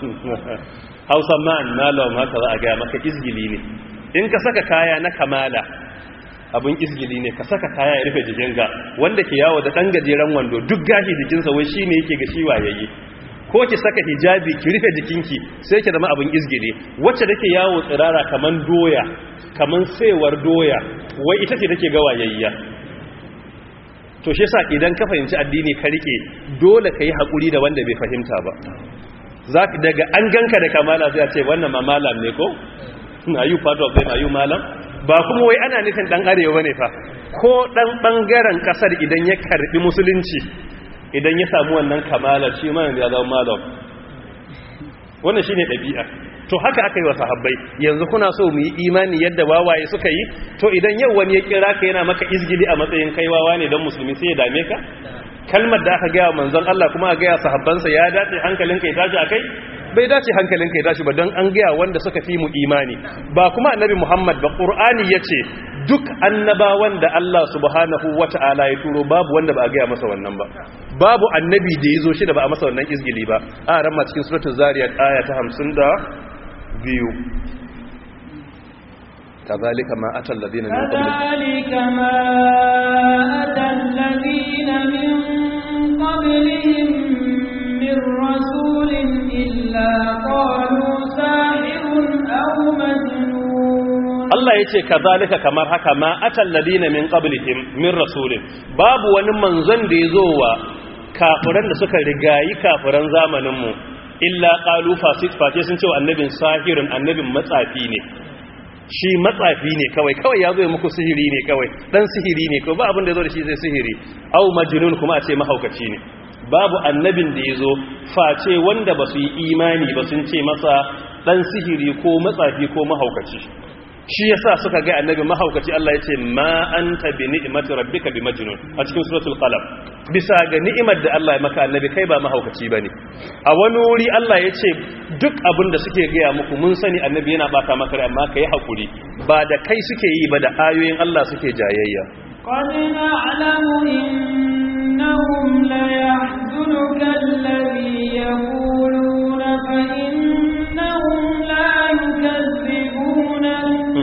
hausa man malom haka za a gaya maka isgili ne in ka saka kaya na kamala abin isgili ne ka saka kaya ya rufe jikinka wanda ke yawo da ɗan gajeren wando duk gashi jikinsa wai shi ne yake ga shi wayayye ko ki saka hijabi ki rufe jikinki sai ki zama abin isgili wacce take yawo tsirara kaman doya kaman saiwar doya wai ita ce take ga wayayya to shi yasa idan ka fahimci addini ka rike dole ka yi haƙuri da wanda bai fahimta ba za daga an ganka da kamala sai a ce wannan ma malam ne ko na yi part of them are you malam ba kuma wai ana nufin dan arewa ne fa ko dan bangaren kasar idan ya karbi musulunci idan ya samu wannan kamala shi ma ya zama malam wannan shine dabi'a to haka aka yi wa sahabbai yanzu kuna so mu yi imani yadda wawaye suka yi to idan yau wani ya kira ka yana maka izgili a matsayin kai wawa ne don musulmi sai ya dame ka kalmar da aka gaya manzon Allah kuma a gaya sahabbansa ya dace hankalinka ya tashi akai bai dace hankalinka ya tashi ba don an gaya wanda suka fi mu imani ba kuma annabi Muhammad ba Qur'ani yace duk annabawan da Allah subhanahu wata'ala ya turo babu wanda ba a gaya masa wannan ba babu annabi da ya zo shi da ba a masa wannan izgili ba a ran ma cikin suratul zariyat aya ta 52 كذلك ما أتى الذين من قبلهم كذلك ما أتى الذين من قبلهم من رسول إلا قالوا ساحر أو مجنون Allah ya ce ka zalika kamar haka ma atal ladina min qablihim min rasulin babu wani manzon da ya zo wa kafiran da suka rigayi kafiran zamaninmu illa qalu fasid fate sun ce wa annabin sahirun annabin matsafi ne shi matsafi ne kawai kawai ya zo ya muku sihiri ne kawai dan sihiri ne kawai ba abin da ya zo da shi zai sihiri au majnun kuma a ce mahaukaci ne babu annabin da ya zo face wanda ba su yi imani ba sun ce masa dan sihiri ko matsafi ko mahaukaci shi yasa suka ga annabi mahaukaci Allah ya ce ma anta bi ni'mati rabbika bi majnun a cikin suratul qalam bisa ga ni'imar da Allah ya maka annabi kai ba mahaukaci bane a wani wuri Allah ya ce duk abin da suke gaya muku mun sani annabi yana baka maka rai amma kai hakuri ba da kai suke yi ba da ayoyin Allah suke jayayya قد نعلم إنهم ليحزنك الذي يقولون فإنهم لا يكذبونك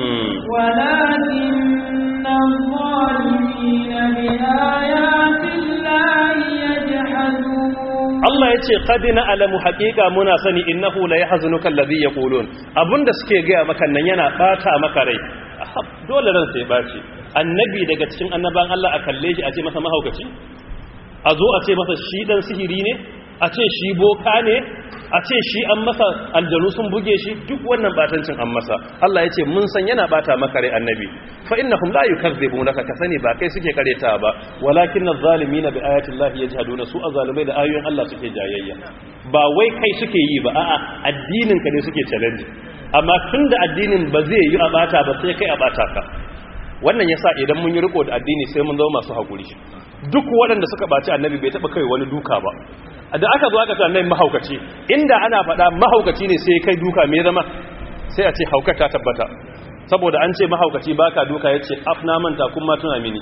ولكن الظالمين بآيات الله يجحدون Allah ya ce qad na'lamu haqiqa muna sani innahu la yahzunuka alladhi yaqulun abunda suke gaya maka nan yana bata maka rai Ahab, dole ran sai baci annabi daga cikin annaban Allah a kalle shi a ce masa mahaukaci a zo a ce masa shi dan sihiri ne a ce shi boka ne a ce shi an masa aljanu sun buge shi duk wannan batancin an masa Allah ya ce mun san yana bata maka rai annabi fa innahum la yukazzibunaka ka sani ba kai suke kareta ba walakin az-zalimina bi ayati llahi yajhaduna su azalimai da ayoyin Allah suke jayayya ba wai kai suke yi ba a'a addinin ka ne suke challenge amma tunda addinin ba zai yi a bata ba sai kai a bata ka wannan yasa idan mun yi riko da addini sai mun zama masu hakuri duk waɗanda suka baci annabi bai taba kai wani duka ba da aka zo aka ce annabi mahaukaci inda ana faɗa mahaukaci ne sai kai duka me zama sai a ce haukar ta tabbata saboda an ce mahaukaci baka duka yace afna manta kuma tuna mini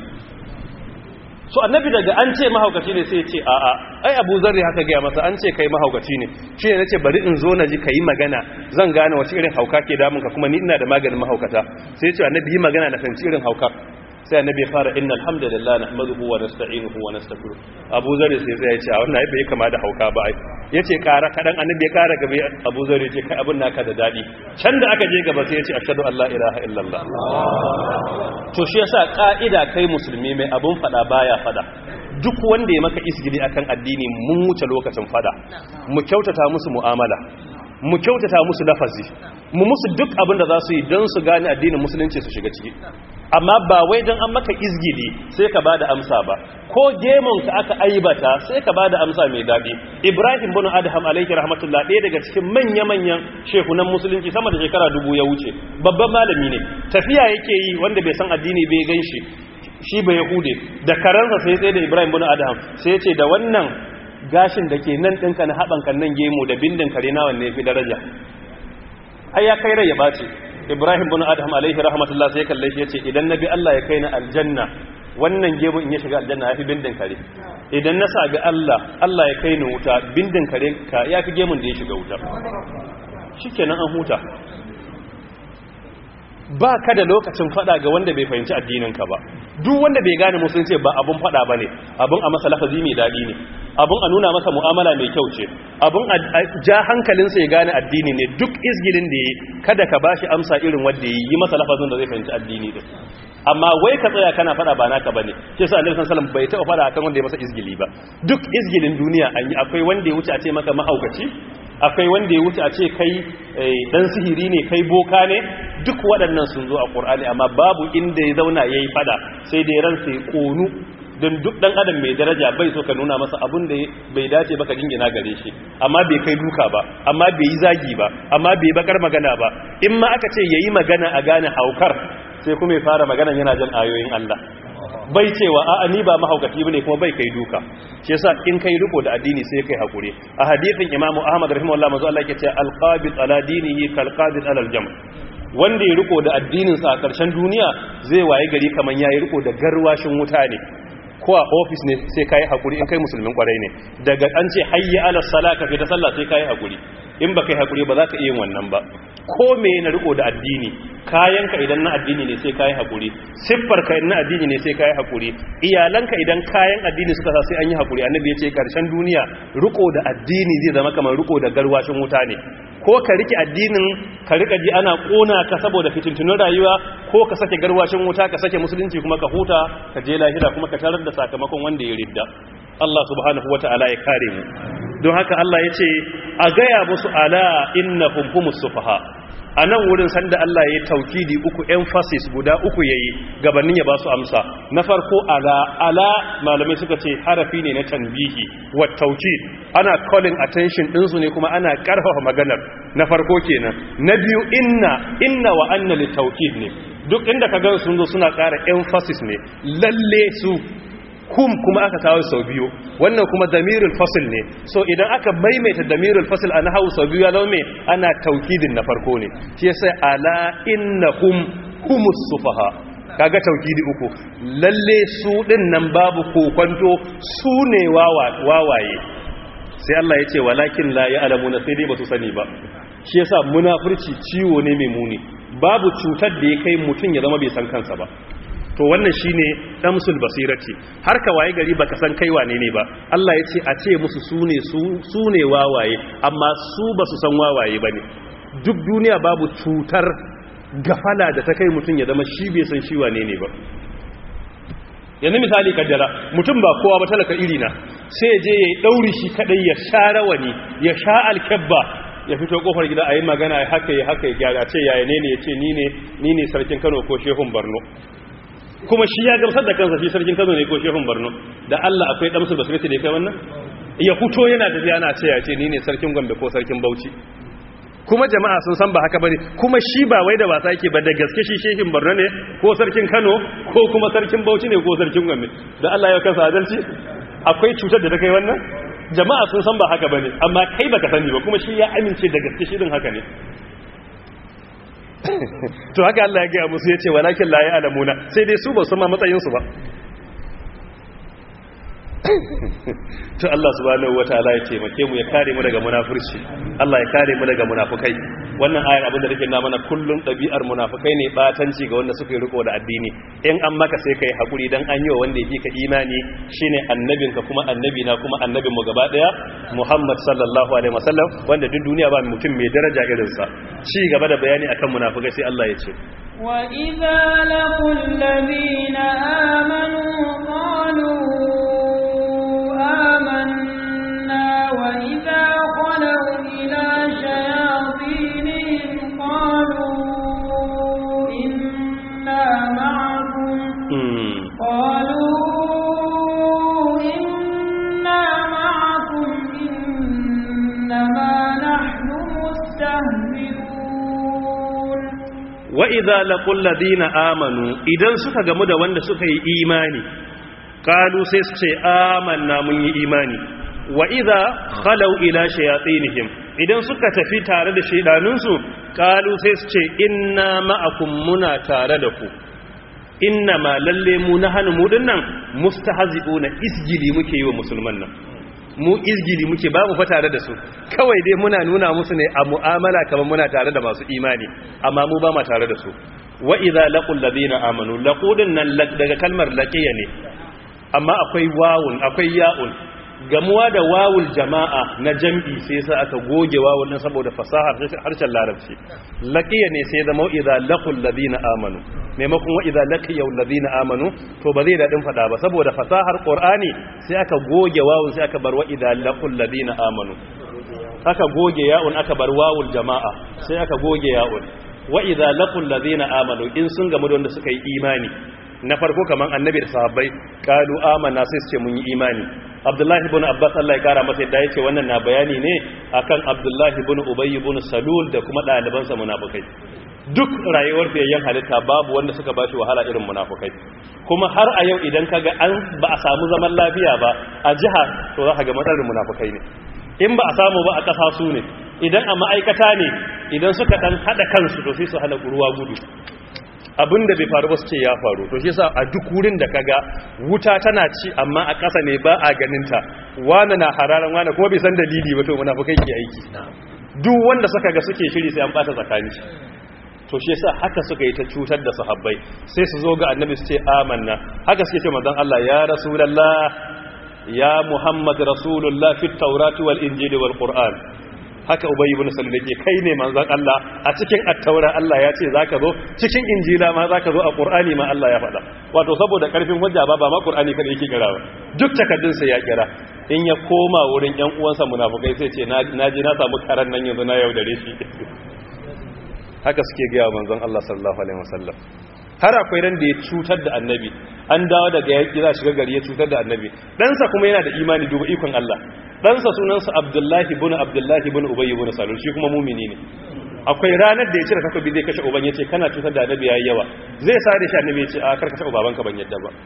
so annabi daga an ce mahaukaci ne sai ya ce a'a ai abu zarri haka gaya masa an ce kai mahaukaci ne shi ne nace bari in zo na ji ka yi magana zan gane wace irin hauka ke damunka kuma ni ina da maganin mahaukata sai ya ce annabi yi magana na fahimci irin hauka sai annabi ya fara inna alhamdulillah nahmaduhu wa nasta'inuhu wa nastaghfiruh abu zarri sai sai ya ce a wannan ai bai kama da hauka ba ai yace kara kadan annabi ya kara gaba abu zarri ya ce kai abin naka da dadi can da aka je gaba sai ya ce ashhadu an la ilaha illallah to shi yasa ka'ida kai musulmi mai abun fada baya fada duk wanda ya maka isgili akan addini mun wuce lokacin fada mu kyautata musu mu'amala mu kyautata musu lafazi mu musu duk abin da za su yi don su gane addinin musulunci su shiga ciki amma ba wai don an maka izgili sai ka bada amsa ba ko gemon ka aka aibata sai ka bada amsa mai daɗi ibrahim bin adham alayhi rahmatullah ɗaya daga cikin manya-manyan shekunan musulunci sama da shekara dubu ya wuce babban malami ne tafiya yake yi wanda bai san addini bai gan shi shi bai yahude da karansa sai tsaye da ibrahim bin adham sai ce da wannan gashin da ke nan ɗinka na haɓanka nan gemu da bindin kare na wanne fi daraja ai ya kai rai ya ɓace ibrahim bin adham alaihi rahmatullah sai kalle shi yace idan nabi Allah ya kai na aljanna wannan gemu in ya shiga aljanna yafi bindin kare idan na sabi Allah Allah ya kai ni wuta bindin kare ka yafi gemun da ya shiga wuta shikenan an huta ba ka da lokacin fada ga wanda bai fahimci addininka ba duk wanda bai gane musulunci ba abun fada bane abun a masa lafazi mai dadi ne abun a nuna masa mu'amala mai kyau ce abun a ja hankalinsa ya gane addini ne duk izgilin da yi kada ka bashi amsa irin wanda yi yi masa lafazin da zai fahimci addini din amma wai ka tsaya kana fada ba naka bane shi yasa annabi sallallahu alaihi wasallam bai taba fada akan wanda ya masa izgili ba duk izgilin duniya an yi akwai wanda ya wuce a ce maka mahaukaci akwai wanda ya wuce a ce kai dan sihiri ne kai boka ne duk waɗannan sun zo a ƙur'ani amma babu inda ya zauna ya yi fada sai dai ransa ya ƙonu don duk ɗan adam mai daraja bai so ka nuna masa abin da bai dace ba ka jingina gare shi amma bai kai duka ba amma bai yi zagi ba amma bai bakar magana ba in ma aka ce ya yi magana a gane haukar sai kuma ya fara magana yana jan ayoyin Allah bai cewa a'a ni ba mahaukaci bane kuma bai kai duka shi yasa in kai riko da addini sai kai hakuri a hadisin Imam Ahmad rahimahullah manzo Allah yake cewa al-qabid ala dinihi kal qabid ala al-jam wanda ya riko da addinin sa a karshen duniya zai waye gari kaman yayi riko da garwashin wuta ne ko a office ne sai kai hakuri in kai musulmin kwarai ne daga an ce hayya ala salat ka fita sallah sai kai hakuri in ba kai hakuri ba za ka iya wannan ba ko me na riko da addini kayanka idan na addini ne sai kayi hakuri siffar ka na addini ne sai kayi hakuri iyalanka idan kayan addini suka sa sai an yi hakuri annabi ya ce karshen duniya riko da addini zai zama kamar riko da garwashin wuta ne ko ka rike addinin ka rika ji ana kona ka saboda fitintunin rayuwa ko ka sake garwashin wuta ka sake musulunci kuma ka huta ka je lahira kuma ka tarar da sakamakon wanda ya ridda Allah subhanahu wata'ala ya kare mu don haka Allah ya ce a gaya musu ala innahum humus sufaha a nan wurin sanda Allah ya yi taukidi uku emphasis guda uku ya yi gabanin ya ba su amsa na farko ala ala malamai suka ce harafi ne na tanbihi wa taukid ana calling attention ɗinsu ne kuma ana ƙarfafa maganar na farko kenan na biyu inna inna wa anna li taukid ne duk inda ka gan sun zo suna ƙara emphasis ne lalle su kum kuma aka kawo sau biyu wannan kuma damirul fasil ne so idan aka maimaita damirul fasil a nahawu sau biyu ya zama mai ana taukidin na farko ne shi yasa ala innahum humus sufaha kaga taukidi uku lalle su din nan babu kokonto su ne wawaye sai Allah ya ce walakin la ya'lamuna sai dai basu sani ba shi yasa munafurci ciwo ne mai muni babu cutar da ya kai mutum ya zama bai san kansa ba to wannan shine damsul basirati har ka waye gari baka san kai wane ne ba Allah ya ce a ce musu sune su ne wawaye amma su basu san wawaye bane duk duniya babu cutar gafala da ta kai mutum ya zama shi bai san shi wane ne ba yanzu misali kaddara mutum ba kowa ba talaka iri na sai je ya dauri shi kadai ya sha rawani ya sha alkabba ya fito kofar gida a yi magana ya haka ya haka ya gyara ce yaya ne ne ya ce ni ne sarkin kano ko shehun barno kuma shi ya gamsar da kansa shi sarkin kano ne ko shehun barno da allah akwai damsu da surati da ya kai wannan ya fito yana tafiya ana ce ya ce ni ne sarkin gombe ko sarkin bauchi kuma jama'a sun san ba haka bane kuma shi ba wai da wasa yake ba da gaske shi shehin barno ne ko sarkin kano ko kuma sarkin bauchi ne ko sarkin gombe da allah ya kansa adalci akwai cutar da ta kai wannan jama'a sun san ba haka bane amma kai baka sani ba kuma shi ya amince da gaske shirin haka ne to haka Allah ya gaya musu ya ce walakin la ya alamuna sai dai su ba su ma matsayinsu ba to Allah subhanahu wataala ya taimake mu ya kare mu daga munafurci Allah ya kare mu daga munafukai wannan ayar abin da take na mana kullun dabi'ar munafukai ne batanci ga wanda suka yi riko da addini in an maka sai kai hakuri dan an yi wa wanda yake ka imani shine annabinka kuma annabi na kuma annabin mu gaba daya Muhammad sallallahu alaihi wasallam wanda duk duniya ba mutum mai daraja irin sa ci gaba da bayani akan munafukai sai Allah ya ce وَإِذَا لَقُوا الَّذِينَ آمَنُوا قَالُوا آمَنَّا وَإِذَا خَلَوْا إِلَى شَيَاطِينِهِمْ قَالُوا إِنَّا مَعَكُمْ قَالُوا إِنَّا مَعَكُمْ إِنَّمَا نَحْنُ مُسْتَهْزِئُونَ wa idza laqul ladina amanu idan suka gamu da wanda suka yi imani qalu sai su ce amanna mun yi imani wa idza khalau ila shayatinihim idan suka tafi tare da shaydanunsu qalu sai su ce inna ma'akum muna tare da ku inna ma lalle mu nahanu mu dinnan mustahzi'una isjili muke yi wa musulman nan mu izgili muke ba mu fa tare da su kawai dai muna nuna musu ne a mu'amala kamar muna tare da masu imani amma mu ba ma tare da su wa idza laqul ladina amanu laqudun nan daga kalmar laqiya ne amma akwai wawun akwai ya'un gamuwa da wawul jama'a na jam'i sai sa aka goge wawun nan saboda fasahar harshen larabci laqiya ne sai zama idza laqul ladina amanu maimakon wa idza laqiya ladina amanu to ba zai dadin fada ba saboda fasahar qur'ani sai aka goge wawun sai aka bar wa idza laqul ladina amanu aka goge ya'un aka bar wawul jama'a sai aka goge ya'un wa idza laqul ladina amanu in sun gamu da wanda suka yi imani na farko kaman annabi da sahabbai qalu amanna sai su ce mun yi imani abdullahi ibn abbas Allah ya kara masa yadda yake wannan na bayani ne akan abdullahi ibn ubay ibn salul da kuma dalibansa munafikai duk rayuwar fiyayyen halitta babu wanda suka bashi wahala irin munafukai kuma har a yau idan kaga an ba a samu zaman lafiya ba a jiha to za ka ga matsalar munafukai ne in ba a samu ba a ƙasa su ne idan a ma'aikata ne idan suka ɗan haɗa kansu to sai su hana ruwa gudu abin da bai faru ba su ce ya faru to shi sa a duk wurin da kaga wuta tana ci amma a ƙasa ne ba a ganinta wani na hararan wani kuma bai san dalili ba to munafukai ke aiki duk wanda suka ga suke shiri sai an ɓata tsakani to shi yasa haka suka yi ta cutar da sahabbai sai su zo ga annabi su ce amanna haka suke ce manzon Allah ya rasulullah ya muhammad rasulullah fit tawrati wal injili wal qur'an haka ubayy ibn salul yake kai ne manzon Allah a cikin at-taura Allah ya ce zaka zo cikin injila ma zaka zo a qur'ani ma Allah ya faɗa wato saboda karfin hujja ba ba ma qur'ani kada yake kira ba duk takaddun sa ya kira in ya koma wurin ƴan uwansa munafikai sai ce na ji na samu karan nan yanzu na yaudare shi haka suke gaya wa manzon Allah sallallahu alaihi wasallam har akwai ran da ya cutar da annabi an dawo daga yaki za shiga gari ya cutar da annabi ɗansa kuma yana da imani duba ikon Allah ɗansa sunansa Abdullahi ibn Abdullahi ibn Ubay ibn Salul shi kuma mumini ne akwai ranar da ya cire takobi zai kashe uban yace kana cutar da annabi yayi yawa zai sare shi annabi yace a karkashe ubabanka ban yadda ba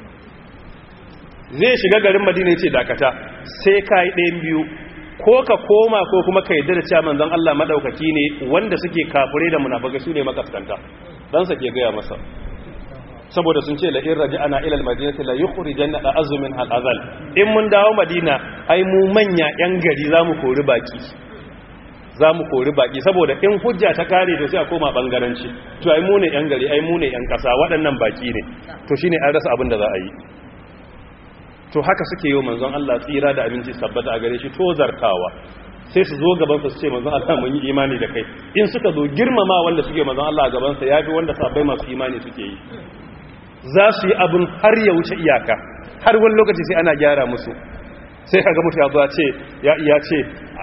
zai shiga garin Madina yace dakata sai kai ɗayan biyu ko ka koma ko kuma ka yadda da cewa manzon Allah madaukaki ne wanda suke kafure da munafikai su ne makaskanta dan sa ke gaya masa saboda sun ce la in raja'ana ila al-madinati la yukhrijanna azumin al-azal in mun dawo madina ai mu manya yan gari zamu kori baki zamu kori baki saboda in hujja ta kare to sai a koma bangaranci to ai mu ne yan gari ai mu ne yan kasa waɗannan baki ne to shine an rasa abin da za a yi to haka suke yi manzon Allah tsira da abinci sabbata a gare shi to zartawa sai su zo gaban su ce manzon Allah mun yi imani da kai in suka zo girmama wanda suke manzon Allah a gaban sa yafi wanda sabbai masu imani suke yi za su yi abin har ya wuce iyaka har wani lokaci sai ana gyara musu sai kaga mutu ya zuwa ce ya iya ce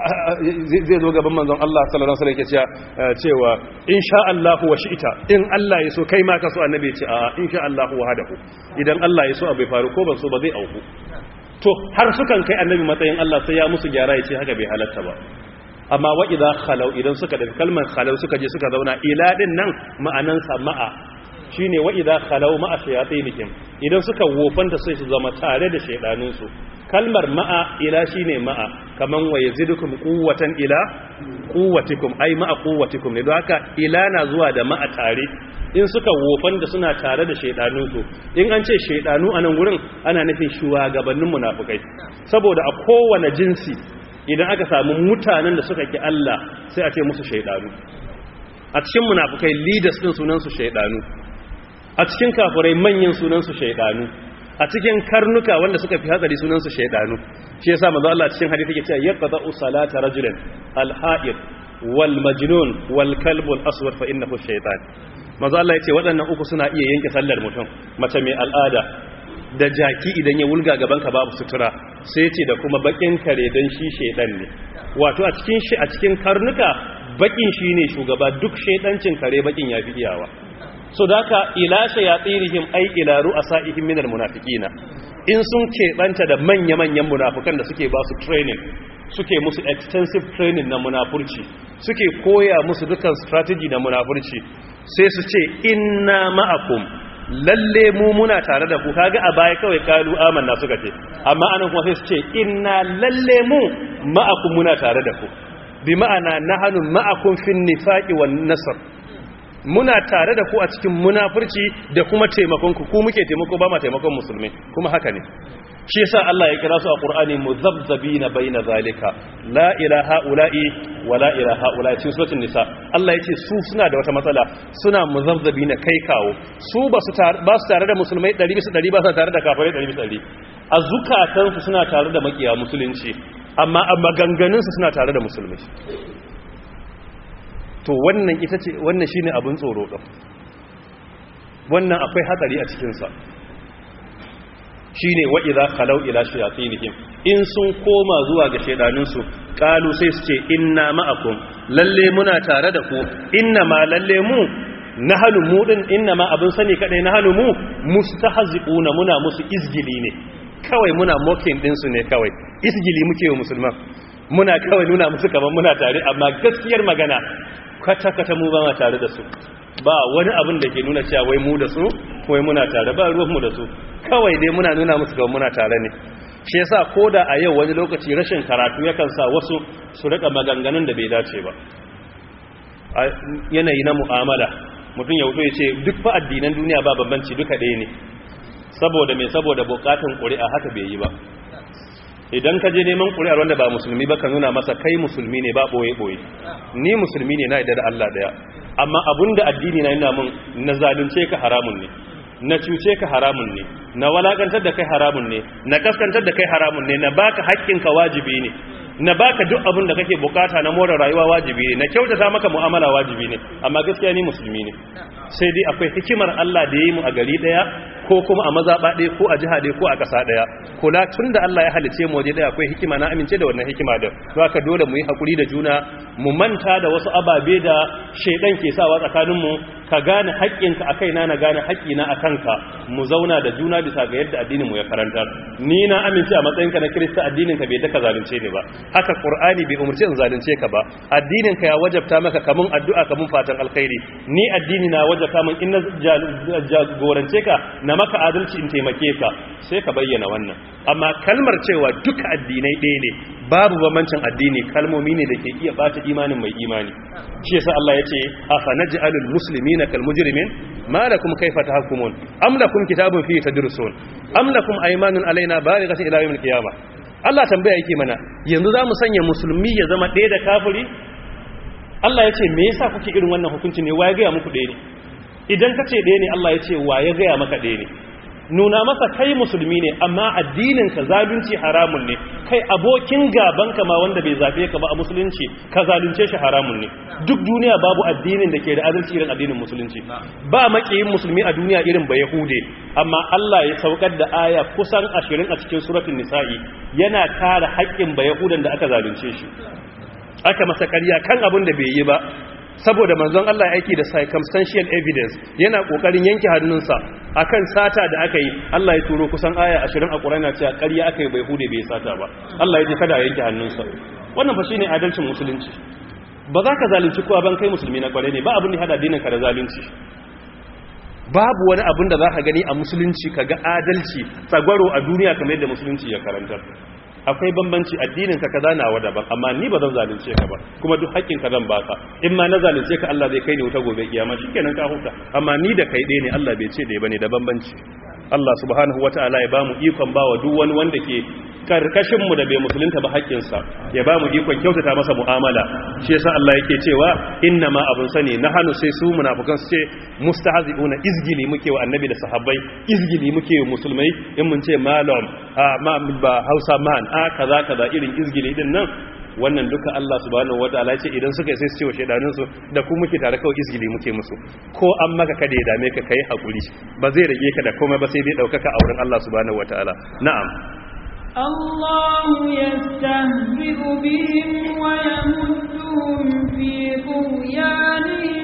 zai zo gaban manzon Allah sallallahu alaihi wasallam yake cewa insha Allah wa shi'ita in Allah ya so kai ma ka so annabi ya ce a insha Allah wahdahu idan Allah ya so abai faru ko ban so ba zai auku to har sukan kai annabi matsayin Allah sai ya musu gyara ya ce haka bai halatta ba amma wa idza khalau idan suka da kalmar khalau suka je suka zauna ila din nan ma'anan sa ma'a shine wa idza khalau ma'a shayatinihim idan suka wofanta sai su zama tare da shaydanin su kalmar ma'a ila shine ma'a kaman wa yazidukum quwwatan ila quwwatikum ai ma'a quwwatikum ne don haka ila na zuwa da ma'a tare in suka wofan da suna tare da shaidanunsu in an ce shaidanu a nan gurin ana nufin shugabannin munafukai saboda a kowane jinsi idan aka samu mutanen da suka ki Allah sai a ce musu shaidanu a cikin munafukai leaders din sunansu shaidanu a cikin kafirai manyan sunansu shaidanu a cikin karnuka wanda suka fi hatsari sunansu shaidanu shi yasa manzo Allah cikin hadisi yake cewa yaqta'u salata rajulin al-ha'id wal majnun wal kalb al aswad fa innahu shaytan manzo Allah yace waɗannan uku suna iya yanke sallar mutum mace mai al'ada da jaki idan ya wulga gaban ka babu sutura sai yace da kuma bakin kare dan shi shaydan ne wato a cikin shi a cikin karnuka bakin shine shugaba duk shaydancin kare bakin yafi iyawa so da haka ila shayatirihim ay ila ru'asaihim minal munafiqina in sun keɓanta da manya-manyan munafukan da suke ba su training suke musu extensive training na munafurci suke koya musu dukan strategy na munafurci sai su ce inna ma'akum lalle mu muna tare da ku kaga a baya kawai kalu amanna suka ce amma anan kuma sai su ce inna lalle mu ma'akum muna tare da ku bi ma'ana nahnu ma'akum fin nifaqi wan nasr muna tare da ku a cikin munafurci da kuma taimakon ku ku muke taimako ba ma taimakon musulmi kuma haka ne shi yasa Allah ya kira su a Qur'ani muzabzabina baina zalika la ilaha ula'i wa la ilaha ula'i cikin suratul nisa Allah yace su suna da wata matsala suna muzabzabina kai kawo su ba su ba su tare da musulmai 100 bisa 100 ba su tare da kafirai 100 bisa 100 a zukatan su suna tare da makiya musulunci amma a maganganun su suna tare da musulmai to wannan ita ce wannan shine abin tsoro din wannan akwai hatsari a cikin sa shine wa idza khalau ila shayatinihim in sun koma zuwa ga shedanin su qalu sai su ce inna ma'akum lalle muna tare da ku inna ma lalle mu nahnu mu din inna ma abin sani kadai nahnu mu mustahzi'una muna musu izgili ne kawai muna mocking din su ne kawai izgili muke wa musulman muna kawai nuna musu kamar muna tare amma gaskiyar magana kwata-kwata mu ba ma tare da su ba wani abin da ke nuna cewa wai mu da su wai muna tare ba ruwanmu da su kawai dai muna nuna musu kamar muna tare ne shi yasa ko da a yau wani lokaci rashin karatu yakan sa wasu su rika maganganun da bai dace ba a yanayi na mu'amala mutum ya wuto ya ce duk fa addinan duniya ba bambanci duka ɗaya ne saboda mai saboda bukatun ƙuri'a haka bai yi ba idan ka je neman ƙuri'ar wanda ba musulmi ba ka nuna masa kai musulmi ne ba ɓoye-ɓoye ni musulmi ne na idar da Allah ɗaya amma abin da addini na yana mun na zalunce ka haramun ne na cuce ka haramun ne na walakantar da kai haramun ne na kaskantar da kai haramun ne na baka haƙƙinka wajibi ne na baka duk abin da kake bukata na more rayuwa wajibi ne na kyautata maka mu'amala wajibi ne amma gaskiya ni musulmi ne sai dai akwai hikimar Allah da ya yi mu a gari daya ko kuma a mazaɓa ɗaya ko a jiha ɗaya ko a ƙasa ɗaya kula tun da Allah ya halice mu waje ɗaya akwai hikima na amince da wannan hikima da don haka dole mu yi haƙuri da juna mu manta da wasu ababe da shaidan ke sawa tsakaninmu ka gane haƙƙinka a kaina na gane haƙƙina a kanka mu zauna da juna bisa ga yadda addinin mu ya karanta ni na amince a matsayinka na kirista addinin ka bai daka zalunce ni ba haka qur'ani bai umurce in zalunce ka ba addinin ka ya wajabta maka kamun addu'a kamun fatan alkhairi ni addini na wajabta min in na jagorance ka na maka adalci in taimake ka sai ka bayyana wannan amma kalmar cewa duka addinai ɗaya ne babu bambancin addini kalmomi ne da ke iya bata imanin mai imani shi yasa Allah ya ce afa naj'alul muslimina kal mujrimin ma lakum kayfa tahkumun am lakum kitabun fihi tadrusun am lakum aymanun alaina balighatun ila yawmil qiyamah Allah tambaya yake mana yanzu zamu sanya musulmi ya zama ɗaya da kafiri Allah ya ce me yasa kuke irin wannan hukunci ne waye ga muku ɗaya ne idan kace ɗaya ne Allah ya ce waye ga maka ɗaya ne nuna masa kai musulmi ne amma addinin ka zalunci haramun ne kai abokin gaban ka ma wanda bai zafe ka ba a musulunci ka zalunce shi haramun ne duk duniya babu addinin da ke da adalci irin addinin musulunci ba makiyin musulmi a duniya irin ba yahude amma Allah ya saukar da aya kusan 20 a cikin suratul nisa'i yana kare haƙƙin ba yahudan da aka zalunce shi aka masa ƙarya kan abin da bai yi ba saboda manzon Allah ya aiki da circumstantial evidence yana kokarin yanke hannunsa akan sata da aka yi Allah ya turo kusan aya 20 a Qur'ani cewa ƙarya aka yi bai hude bai sata ba Allah ya ce kada a yanke hannunsa wannan fa shine adalcin musulunci ba za ka zalunci kowa ban kai musulmi na kware ne ba abin da hada dinin ka da zalunci babu wani abin da za ka gani a musulunci ka ga adalci tsagwaro a duniya kamar yadda musulunci ya karanta akwai bambanci addinin ka kaza nawa daban amma ni ba zan zalunce ka ba kuma duk haƙƙin ka zan baka in ma na zalunce ka Allah zai kai ni wuta gobe kiyama shikenan ka huta amma ni da kai ɗaya ne Allah bai ce da bane da bambanci Allah subhanahu wataala ya bamu ikon bawa duk wani wanda ke karkashin mu da bai musulunta ba haƙƙin sa ya bamu ikon kyautata masa mu'amala shi yasa Allah yake cewa inna ma abun sani nahanu sai su munafikan su ce mustahzi'una izgili muke wa annabi da sahabbai izgili muke wa musulmai in mun ce malam ma ba Hausa man a kaza kaza irin izgili din nan wannan duka Allah subhanahu wataala ce idan suka sai su ce wa shedanin su da ku muke tare kawai izgili muke musu ko an maka kada ya dame ka kai hakuri ba zai rage ka da komai ba sai dai daukaka a wurin Allah subhanahu wataala na'am الله يستهزئ بهم ويمدهم في طغيانهم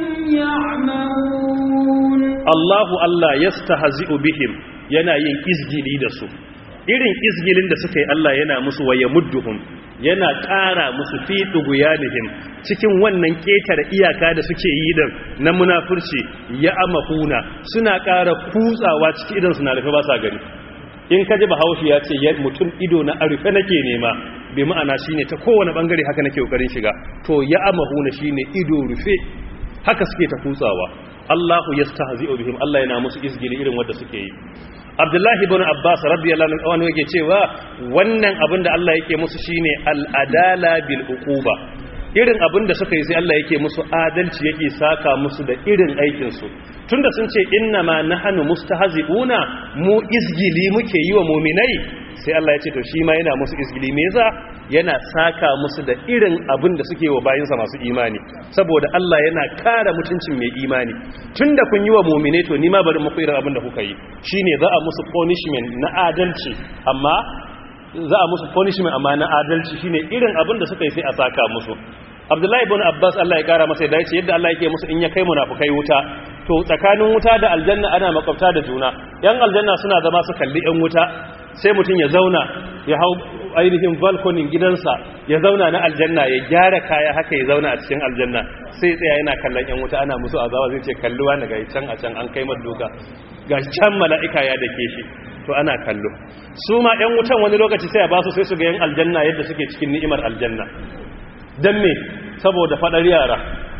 يعمهون Allahu Allah yastahzi'u bihim yana yin izgili da su irin izgilin da suka yi Allah yana musu wa yamudduhum yana ƙara musu fi duguyanihim cikin wannan ketare iyaka da suke yi din na munafurci ya amahuna suna ƙara kutsawa ciki idan suna rufe ba sa gani in ka ji bahaushe ya ce mutum ido na arufe nake nema bai ma'ana shine ta kowane bangare haka nake kokarin shiga to ya amahuna shine ido rufe haka suke ta kutsawa Allahu yastahzi'u bihim Allah yana musu izgili irin wanda suke yi Abdullahi ibn Abbas radiyallahu anhu yake cewa wannan abin da Allah yake musu shine al-adala bil uquba irin abin da suka yi sai Allah yake musu adalci yake saka musu da irin aikin su tunda sun ce inna ma nahnu mustahzi'una mu izgili muke yi wa mu'minai sai Allah ya ce to shi ma yana musu izgili me yasa yana saka musu da irin abin da suke wa bayinsa masu imani saboda Allah yana kara mutuncin mai imani tunda kun yi wa mu'mine to ni ma bari muku irin abin da kuka yi shine za a musu punishment na adalci amma za a musu punishment amma na adalci shine irin abin da suka yi sai a saka musu Abdullahi ibn Abbas Allah ya kara masa da yace yadda Allah yake musu in ya kai munafukai wuta to tsakanin wuta da aljanna ana makwabta da juna yan aljanna suna zama su kalli yan wuta sai mutum ya zauna ya hau ainihin balkonin gidansa ya zauna na aljanna ya gyara kaya haka ya zauna a cikin aljanna sai tsaya yana kallon yan wuta ana musu azawa zai ce kalluwa na ga can a can an kai maduka ga can mala'ika ya dake shi to ana kallo su ma yan wutan wani lokaci sai ya ba su sai su ga yan aljanna yadda suke cikin ni'imar aljanna dan me saboda fadar yara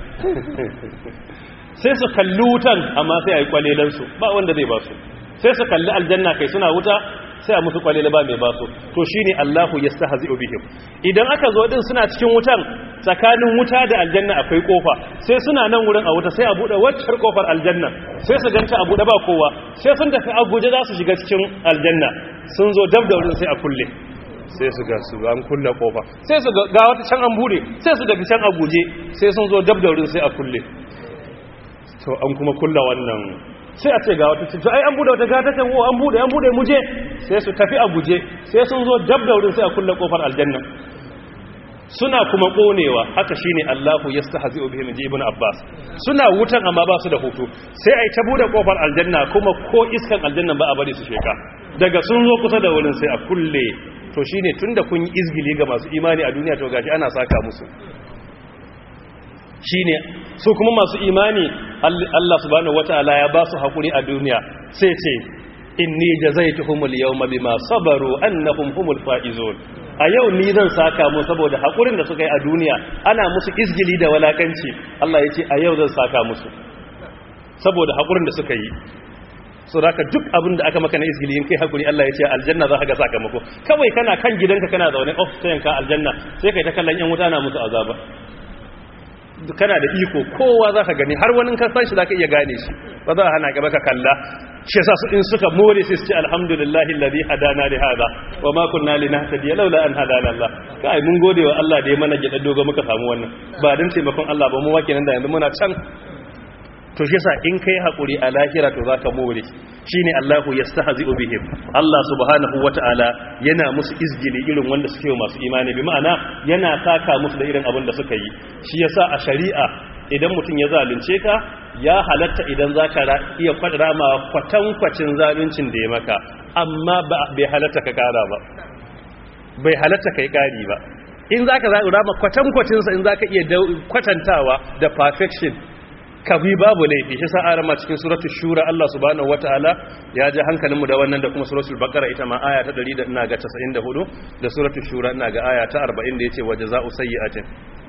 sai su kalli wutan amma sai a yi kwalelansu ba wanda zai ba su sai su kalli aljanna kai suna wuta sai a musu kwalela ba mai ba su to shi ne allahu ya sa hazi obihim idan aka zo din suna cikin wutan tsakanin wuta da aljanna akwai kofa sai suna nan wurin a wuta sai a buɗe waccar kofar aljanna sai su ganta a buɗe ba kowa sai sun tafi a guje za su shiga cikin aljanna sun zo dab da wurin sai a kulle sai su ga su an kulle kofa sai su ga wata can an bude sai su daga can a guje sai sun zo dab da wurin sai a kulle to an kuma kulla wannan sai a ce ga wata cikin ai an bude wata gata kan o an bude an bude muje sai su tafi a guje sai sun zo dab da wurin sai a kulle kofar aljanna suna kuma konewa haka shine Allahu yastahzi'u bihim ji ibn Abbas suna wutan amma ba su da hutu sai ai ta bude kofar aljanna kuma ko iskan aljanna ba a bari su sheka daga sun zo kusa da wurin sai a kulle to shine tunda kun yi izgili ga masu imani a duniya to gashi ana saka musu shine su kuma masu imani Allah subhanahu wataala ya ba su hakuri a duniya sai ce inni jazaituhumul yawma bima sabaru annahum humul faizun a yau ni zan saka mu saboda hakurin da suka yi a duniya ana musu izgili da walakanci Allah ya ce a yau zan saka musu saboda hakurin da suka yi so da duk abin da aka maka na izgili in kai hakuri Allah ya ce aljanna za ka ga sakamako kawai kana kan gidanka kana zaune off sayan ka aljanna sai kai ta kallon yan wuta na musu azaba kana da iko kowa za ka gani har wani ka san shi za ka iya gane shi ba za a hana ka baka kalla shi yasa su in suka more sai su ce alhamdulillahi alladhi hadana li hada wa ma kunna linahtadiya laula an hadana Allah kai mun gode wa Allah da ya mana gida dogo muka samu wannan ba dan taimakon Allah ba mu wake nan da yanzu muna can to shi yasa in kai hakuri a lahira to zaka more shine Allahu yastahzi'u bihim Allah subhanahu wata'ala yana musu izgili irin wanda suke wa masu imani bi ma'ana yana saka musu da irin abin da suka yi shi yasa a shari'a idan mutum ya zalunce ka ya halatta idan zaka iya rama kwatankwacin zaluncin da ya maka amma bai halatta ka kara ba bai halatta kai kari ba in zaka rama kwatankwacin sa in zaka iya kwatantawa da perfection kabi babu laifi shi sa arama cikin suratul shura Allah subhanahu wataala ya ji hankalinmu da wannan da kuma suratul baqara ita ma aya ta 100 ina ga 94 da suratul shura ina ga aya ta 40 da yace wajaza'u sayyi'atin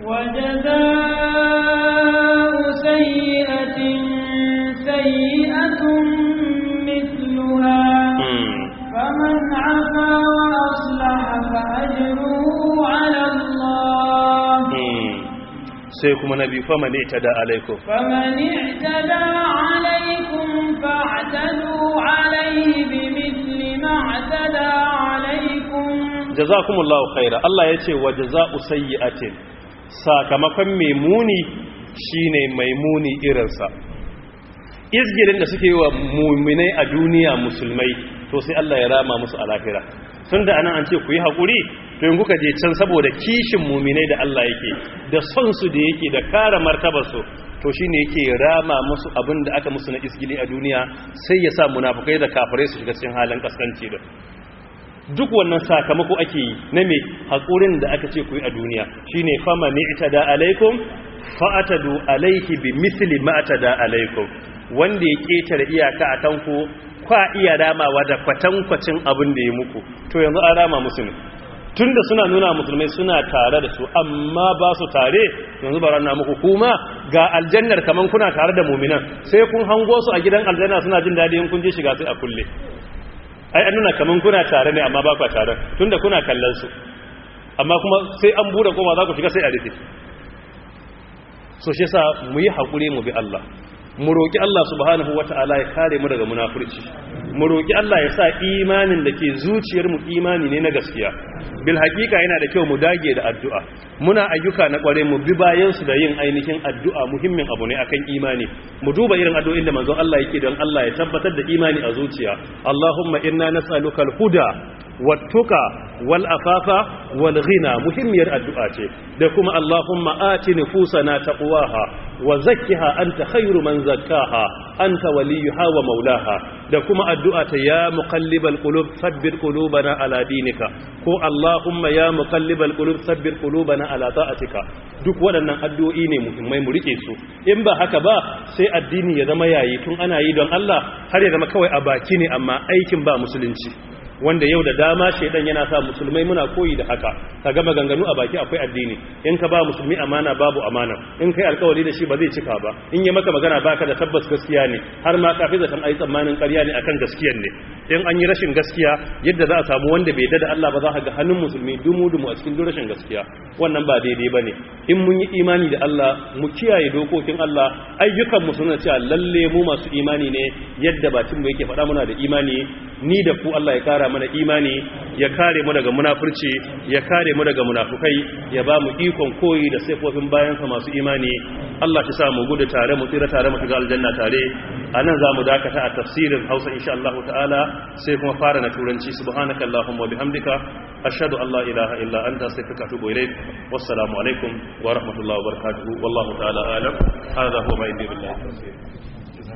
wajaza'u sayyi'atin sayyi'atun mithluha faman 'afa wa aslaha fa ajruhu 'ala Allah sai kuma na biyu fama ne ta da alaikum famani ta da alaikum fa'tadu alaihi bi mithli ma ta da alaikum jazakumullahu khaira Allah yace wa jaza'u sayyi'atin sakamakon mai muni shine mai muni irinsa izgirin da suke wa mu'minai a duniya musulmai to sai Allah ya rama musu a lahira tunda anan an ce ku yi hakuri to in kuka je can saboda kishin muminai da Allah yake da son su da yake da kare martabar su to shine yake rama musu abin da aka musu na isgili a duniya sai ya sa munafukai da kafirai su shiga cikin halin kaskanci da duk wannan sakamako ake yi na me hakurin da aka ce ku yi a duniya shine fama ni itada alaikum fa'atadu alaihi bi misli ma atada alaikum wanda ya ketare iyaka a tanku kwa iya ramawa da kwatankwacin abin da ya muku to yanzu an rama musu ne tunda suna nuna musulmai suna tare da su amma ba su tare yanzu ba rana muku kuma ga aljannar kaman kuna tare da muminan sai kun hango su a gidan aljanna suna jin daɗi in kun je shiga sai a kulle ai an nuna kaman kuna tare ne amma ba ku tare tunda kuna kallon su amma kuma sai an bude koma za ku shiga sai a rufe so shi yasa mu yi hakuri mu bi Allah mu roki Allah subhanahu wataala ya kare mu daga munafurci mu roki Allah ya sa imanin da ke zuciyar mu imani ne na gaskiya bil hakika yana da kyau mu dage da addu'a muna ayyuka na kware mu bi bayan su da yin ainihin addu'a muhimmin abu ne akan imani mu duba irin addu'o'in da manzon Allah yake don Allah ya tabbatar da imani a zuciya Allahumma inna nas'aluka al-huda wattuka wal afafa wal ghina muhimmiyar addu'a ce da kuma Allahumma ati nufusana taqwaha wa zakkiha anta khairu man zakkaha anta waliyuha wa maulaha da kuma addu'a ta ya muqallibal qulub thabbit qulubana ala dinika ko Allahumma ya muqallibal qulub thabbit qulubana ala ta'atika duk waɗannan addu'o'i ne muhimmai mu rike su in ba haka ba sai addini ya zama yayi tun ana yi don Allah har ya zama kawai a baki ne amma aikin ba musulunci wanda yau da dama shaidan yana sa musulmai muna koyi da haka ka gama ganganu a baki akwai addini in ka ba musulmi amana babu amana in kai alkawari da shi ba zai cika ba in yi maka magana baka da tabbas gaskiya ne har ma kafi zaton ayi tsammanin ƙarya ne akan gaskiyan ne in an yi rashin gaskiya yadda za a samu wanda bai da Allah ba za ka ga hannun musulmi dumu dumu a cikin rashin gaskiya wannan ba daidai bane in mun yi imani da Allah mu kiyaye dokokin Allah ayyukan mu suna cewa lalle mu masu imani ne yadda bakin mu yake faɗa muna da imani ni da ku Allah ya kara mana imani ya kare mu daga munafurci ya kare mu daga munafukai ya ba mu ikon koyi da sifofin bayansa masu imani Allah ya sa mu gudu tare mu tsira tare mu shiga aljanna tare anan zamu dakata a tafsirin Hausa insha Allah ta'ala sai kuma fara na turanci subhanaka allahumma wa bihamdika ashhadu an la ilaha illa anta astaghfiruka wa atubu ilaik wassalamu alaikum wa rahmatullahi wa barakatuh wallahu ta'ala alam hadha huwa ma indi billahi tawfiq